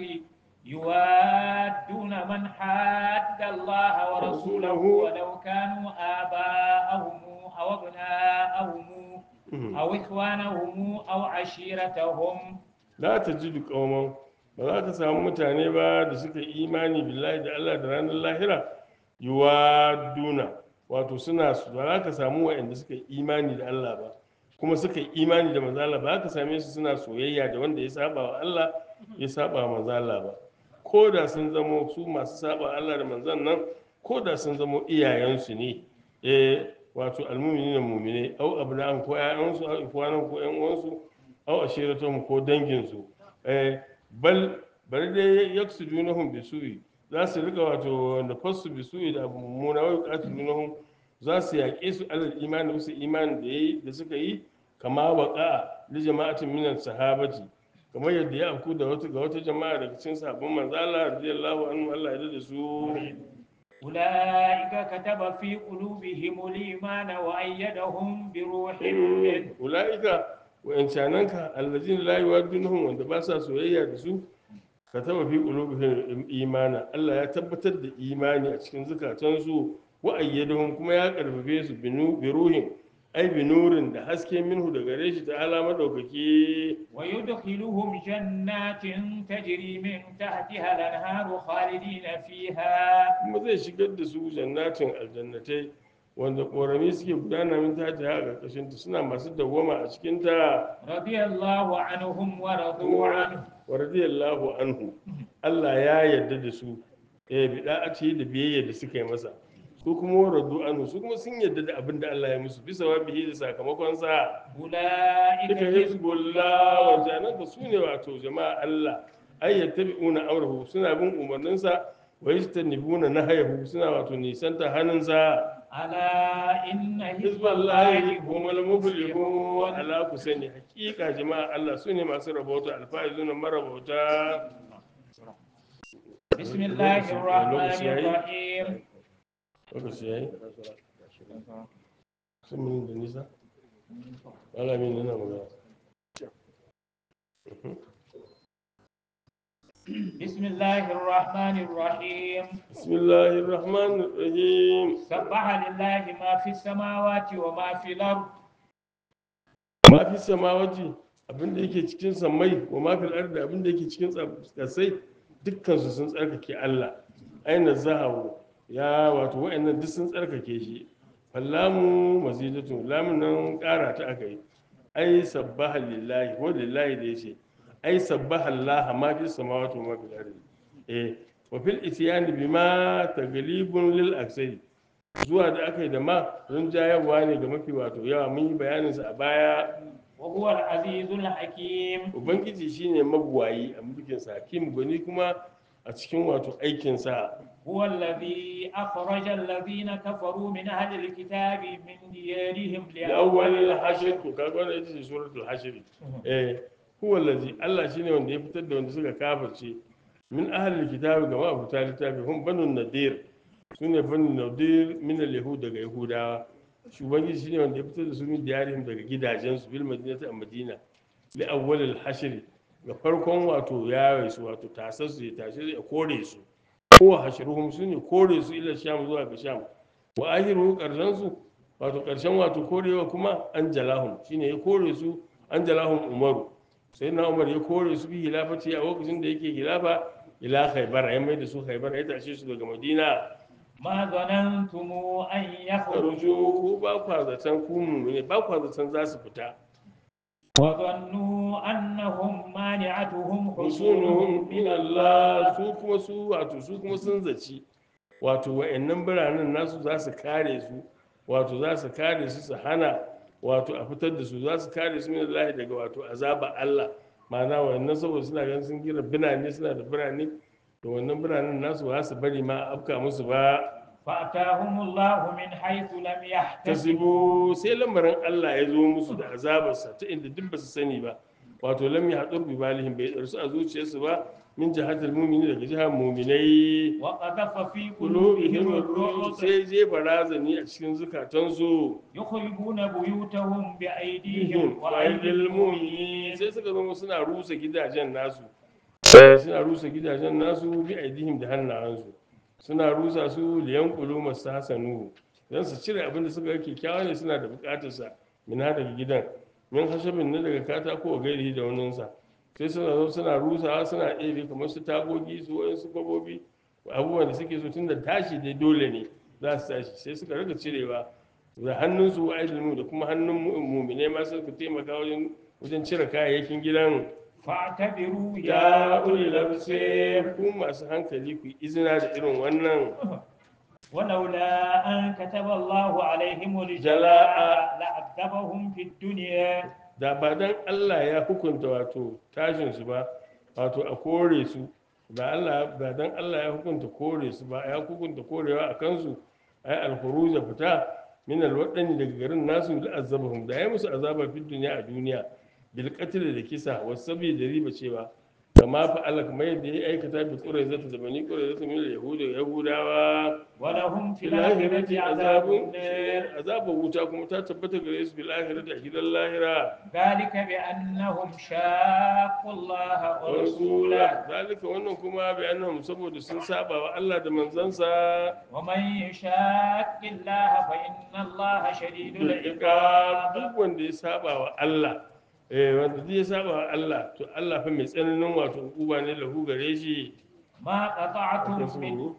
Speaker 1: يوادون من حاد الله ورسوله ولو كانوا آباءهم أو أبناءهم
Speaker 2: Mhm.
Speaker 1: أو إخوانهم أو عشيرتهم
Speaker 2: la ta ji duk ƙauman ba za ka samu mutane ba da suka yi imani billahi da Allah da ranar lahira yuwa duna wato suna su ba za ka samu waɗanda suka yi imani da Allah ba kuma suka yi imani da manzo Allah ba za ka same su suna soyayya da wanda ya saba wa Allah ya saba wa manzo Allah ba ko da sun zamo su masu saba Allah da manzon nan ko da sun zamo iyayensu ne eh wato almu'minina mu'mine au abna'an ko ƴaƴansu au ikwanan ko ƴan uwansu aw ashiratuhum ko danginsu eh bal bari dai yaksudunahum bisu'i za su rika wato da fasu bisu'i da abu mummuna wa yuqatilunahum za su yaƙe su alal imani wasu imani da yayi da suka yi kama waqa li jama'atin min sahabati kamar yadda ya afku da wata ga wata jama'a daga cikin sahabban manzo Allah radiyallahu anhu Allah ya da su
Speaker 1: أولئك كتب في قلوبهم الإيمان وأيدهم بروح منه
Speaker 2: ula'ika wa'ancananka allazina la yuwaddunhum wanda ba sa soyayya da su ka taba fi qulubihim imana Allah ya tabbatar da imani a cikin zukatansu wa ayyadahum kuma ya karfafe su binu biruhin ai binurin da haske minhu daga gare shi ta ala madaukaki
Speaker 1: ويدخلهم جنات تجري من تحتها الأنهار خالدين فيها
Speaker 2: kuma zai shigar da su jannatin aljannatai wanda ƙorami suke gudana min ta ta a ƙarƙashinta suna masu dawwama a cikinta
Speaker 1: رضي الله عنهم ورضوا عنه
Speaker 2: wa radiyallahu anhu Allah ya yarda da su eh bida'ati da biyayya da suka yi masa su kuma wa radu anhu su kuma sun yarda da abin da Allah ya musu bisa wa bihi da sakamakon sa
Speaker 1: أولئك
Speaker 2: duka
Speaker 1: حزب
Speaker 2: hizbullah wa
Speaker 1: الله
Speaker 2: janaka su ne wato jama'a Allah ay yattabi'una amrahu suna bin umarninsa wa yastanibuna nahayahu suna wato nisanta hannunsa
Speaker 1: ألا إن حزب
Speaker 2: hizballahi
Speaker 1: الله هم
Speaker 2: humul muflihun
Speaker 1: المفلحون
Speaker 2: ala ku sani hakika jama'a Allah su ne masu rabauta alfaizuna marabauta
Speaker 1: بسم الله الرحمن الرحيم
Speaker 2: lokaci ya yi sun mini da nisa alamin nuna magana
Speaker 1: بسم الله الرحمن الرحيم
Speaker 2: bismillahir rahmanir rahim
Speaker 1: سبح لله ما في السماوات وما في الأرض
Speaker 2: ma fi samawati abinda yake cikin samai wa ma fil ardi abinda yake cikin kasai dukkan su sun tsarkake Allah aina zahawu ya wato wa'annan duk sun tsarkake shi fallamu mazidatu lamun nan kara ta akai ai sabbaha lillahi ko lillahi da yace ai sabbaha Allah ma fi samawati wa ma fil ardi eh wa fil isyani bima taglibun lil aksari zuwa da aka yi da ma rinjayarwa ne ga mafi wato yawa mun yi bayaninsa a baya
Speaker 1: وهو العزيز الحكيم
Speaker 2: ubangiji shine mabuwayi a mulkinsa hakim gwani kuma a cikin wato aikinsa
Speaker 1: هو الذي أخرج الذين كفروا من أهل الكتاب من ديارهم
Speaker 2: da awwal
Speaker 1: لأول
Speaker 2: hashir to kaga wannan ita ce suratul hashir eh huwa allazi Allah shine wanda ya fitar da wanda suka kafirce min ahli kitabi ga ma'abuta littafi hum banu nadir sune banu nadir min al-yahud daga yahudawa shi ubangiji shine wanda ya fitar da su min diyarihim daga gidajensu bil madinati a madina li awwalil hashri ga farkon wato yaye su wato tasar su ya tashi su ya kore su ko hashruhum su ne kore su ila sham zuwa ga sham wa ahiru karshen su wato karshen wato korewa kuma an jalahum shine ya kore su an jalahum umaru sai na umar ya kore su bi hilafati a lokacin da yake hilafa ila khaybar ya mai da su khaybar ya tashe su daga madina
Speaker 1: ما ظننتم أن يخرجوا
Speaker 2: farujo ko ba kwa zaton ku ne ba kwa zaton za su fita
Speaker 1: وظنوا أنهم مانعتهم
Speaker 2: husunuhum
Speaker 1: حصونهم
Speaker 2: min
Speaker 1: من
Speaker 2: Allah
Speaker 1: الله
Speaker 2: su kuma su wato su kuma sun zaci wato wa'annan biranen nasu za su kare su wato za su kare su su hana wato a fitar da su za su kare su min Allah daga wato azaba Allah ma'ana wa'annan saboda suna ganin sun gina birane suna da birane to wannan biranen nasu ba za su bari ma a afka musu ba
Speaker 1: فأتاهم الله من حيث لم يحتسبوا
Speaker 2: tasibu sai lamarin Allah ya zo musu da azabarsa ta inda duk ba su sani ba wato lam ya haɗu bi balihim bai tsarsu a zuciyarsu ba min jihatul mu'mini daga jihar mu'minai
Speaker 1: وقذف في
Speaker 2: qulubihim
Speaker 1: قلوبهم
Speaker 2: ar-ru'b
Speaker 1: الرعب
Speaker 2: sai jefa razani a cikin zukatansu
Speaker 1: يخربون بيوتهم بأيديهم
Speaker 2: ihim
Speaker 1: وأيدي
Speaker 2: wa'idil mu'minin
Speaker 1: المؤمنين
Speaker 2: sai suka zama suna rusa gidajen nasu Eh, suna rusa gidajen nasu bi aidihim da hannayensu suna rusa su liyan kulu masu hasanu don su cire abin da suka ga kyakkyawa ne suna da bukatarsa mina daga gidan min hashabin na daga katako a gairi da waninsa sai suna zo suna rusawa suna ɗebe kamar su tagogi su wayansu kwabobi abubuwan da suke so tun da tashi dai dole ne za su tashi sai suka rika cirewa da hannunsu wa aidilmu da kuma hannun mu- mumine ma suka taimaka wajen wajen cire kayayyakin gidan
Speaker 1: فاعتبروا
Speaker 2: ya
Speaker 1: يا
Speaker 2: uli
Speaker 1: أولي الأبصار
Speaker 2: ku masu hankali ku yi izina da irin wannan
Speaker 1: ولولا أن كتب الله عليهم
Speaker 2: جلاء.
Speaker 1: الجلاء لعذبهم في الدنيا
Speaker 2: da ba dan Allah ya hukunta wato tashin su ba wato a kore su ba Allah ba dan Allah ya hukunta kore su ba ya hukunta korewa a kansu ay al-khuruj fita min al-wadani daga garin nasu da azabahum da ya musu azaba fi duniya a duniya bil qatl da kisa wasabi da riba cewa kama fa Allah kamar yadda ya aikata bi quraizata da bani quraizata min al-yahud yahudawa
Speaker 1: ولهم في
Speaker 2: fil akhirati
Speaker 1: الآخرة عذاب
Speaker 2: azabun
Speaker 1: النار
Speaker 2: azabar wuta kuma ta tabbata gare su fil akhirati a gidan lahira
Speaker 1: ذلك بأنهم شاقوا الله
Speaker 2: wa
Speaker 1: ورسوله
Speaker 2: rasula zalika wannan kuma bi annahum saboda sun saba wa Allah da manzansa
Speaker 1: ومن يشاق الله فإن الله شديد
Speaker 2: iqab
Speaker 1: العقاب
Speaker 2: duk wanda ya saba wa Allah eh wanda duk ya saba wa Allah to Allah fa mai tsananin wato uba ne lahu gare shi
Speaker 1: ما قطعتم
Speaker 2: Akwai su
Speaker 1: من
Speaker 2: ne?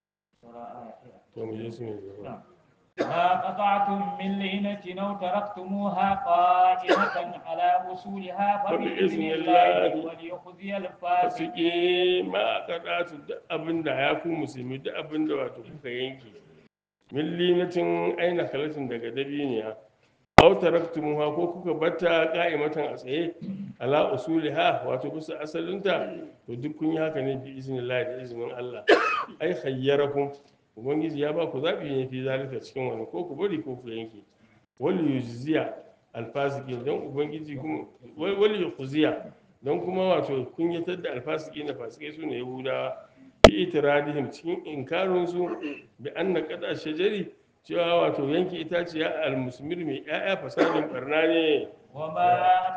Speaker 2: to mu je su ne
Speaker 1: نعم. ما قطعتم من لينة أو تركتموها قائمة على أصولها فبإذن
Speaker 2: فبإذن
Speaker 1: الله
Speaker 2: الله.
Speaker 1: وليخزي الفاسقين
Speaker 2: fasiki ma kadatu duk abin da ya ku musulmi duk abin da wato kuka yanke millinatin aina kalatin daga dabiniya aw taraktumuha ko kuka batta qa'imatan a tsaye ala usuliha wato bisa asalinta to duk kun yi haka ne bi iznillahi da izinin Allah ai khayyarakum ubangiji ya ba ku zabi ne fi zalika cikin wani ko ku bari ko ku yanke wal yujziya alfasikin don ubangiji kuma wal yukhziya don kuma wato kunyatar da alfasiki na fasikai su ne yahudawa bi itiradihim cikin inkarin su bi anna qada shajari cewa wato yanke itaciya almusmir mai ƴaƴa fasadin barna ne
Speaker 1: وما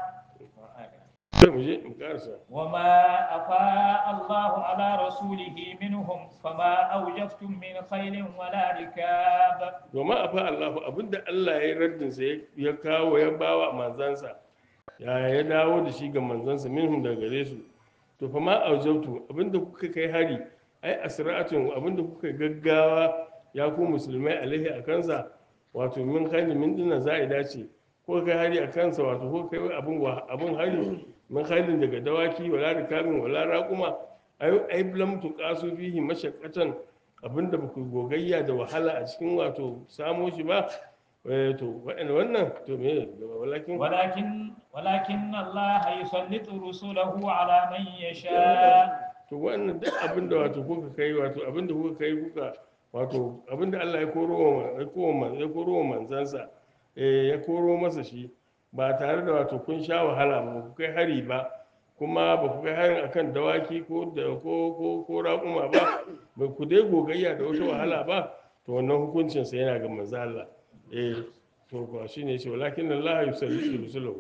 Speaker 2: sai mu je mu karasa
Speaker 1: وما أفاء الله على رسوله منهم فما أوجفتم من خيل ولا ركاب
Speaker 2: domin a fa Allahu abinda Allah ya yi raddin sa ya kawo ya bawa manzansa ya ya dawo da shi ga manzansa minhum daga gare su to fa ma aujabtu abinda kuka kai hari ai asra'atun abinda kuka gaggawa ya ku musulmai alaihi a kansa wato min khali min dinna za'ida ce ko kai hari a kansa wato ko kai abin wa abin hari min khalin daga dawaki wala rikamin wala raquma ai ai lam tuqasu fihi mashaqqatan abinda ba ku gogayya da wahala a cikin wato samo shi ba eh, to waɗanda wannan to me gaba walakin
Speaker 1: ولكن ولكن الله يسلط رسله على من يشاء
Speaker 2: to wannan duk abinda wato kuka kai wato abinda kuka kai kuka wato abinda Allah ya koro wa ya koro wa ya koro wa manzansa eh ya koro masa shi ba tare da wato kun sha wahala ba ku kai hari ba kuma ba ku kai harin akan dawaki ko da ko ko ko raƙuma ba ba ku dai gogayya da wata wahala ba to wannan hukuncin sa yana ga manzo Allah eh to ba shine shi walakin Allah yusallitu rusulahu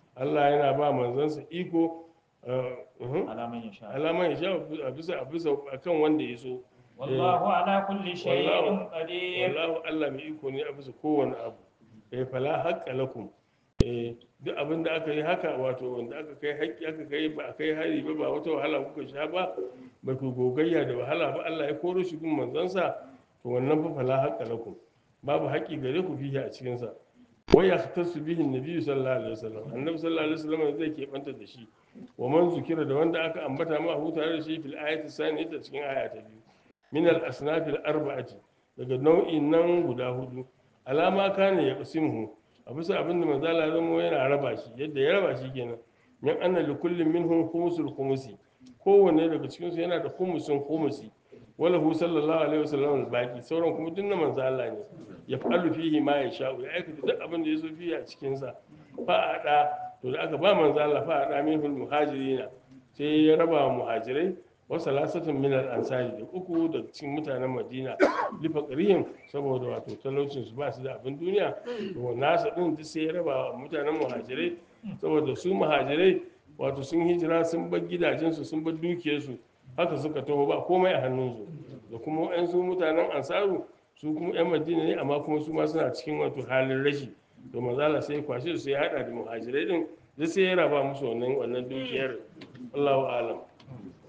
Speaker 2: Allah yana ba manzansa iko uh, uhum,
Speaker 1: على من يشاء
Speaker 2: alaman ya sha a bisa a bisa akan wanda ya so
Speaker 1: والله على كل شيء
Speaker 2: والله-
Speaker 1: قدير
Speaker 2: wallahu Allah mai iko ne a bisa kowane abu eh fala haqqa lakum eh duk abin da aka yi haka wato wanda aka kai haƙƙi aka kai ba a kai hari ba ba wata wahala kuka sha ba ba ku gogayya da wahala ba Allah ya koro shi gun manzansa to wannan fa fala haqqa lakum babu haƙƙi gare ku fihi a cikin sa wa yahtasu bihi annabi sallallahu alaihi wasallam annabi sallallahu alaihi wasallam zai keɓanta da shi wa man zukira da wanda aka ambata ma hu tare da shi fil ayati saniyata cikin aya ta biyu min al asnafil arba'ati daga nau'in nan guda hudu alama kana ya qasimhu a bisa abin da manzo Allah ya zama yana raba shi yadda ya raba shi kenan min anna li kullin minhum khumsul khumusi kowanne daga cikin su yana da khumusin khumusi wala hu sallallahu alaihi wasallam al baqi sauran kuma dinna manzo Allah ne ya fa'alu fihi ma ya sha ya aikata duk abin da ya so fihi a cikin sa fa a da to da aka ba manzo Allah fa a da minhul muhajirina sai ya raba wa muhajirai wasu lasatun minar ansari da uku daga cikin mutanen madina lifa ƙarihin saboda wato talaucin su ba su da abin duniya to nasa ɗin duk sai ya raba wa mutanen muhajirai saboda su muhajirai wato sun hijira sun bar gidajensu sun bar dukiyarsu haka suka taho ba komai a hannunsu da kuma yan su mutanen ansaru su kuma yan madina ne amma kuma su ma suna cikin wato halin rashi to manzala sai ya kwashe su sai ya hada da muhajirai din duk sai ya raba musu wannan wannan dukiyar Allahu alam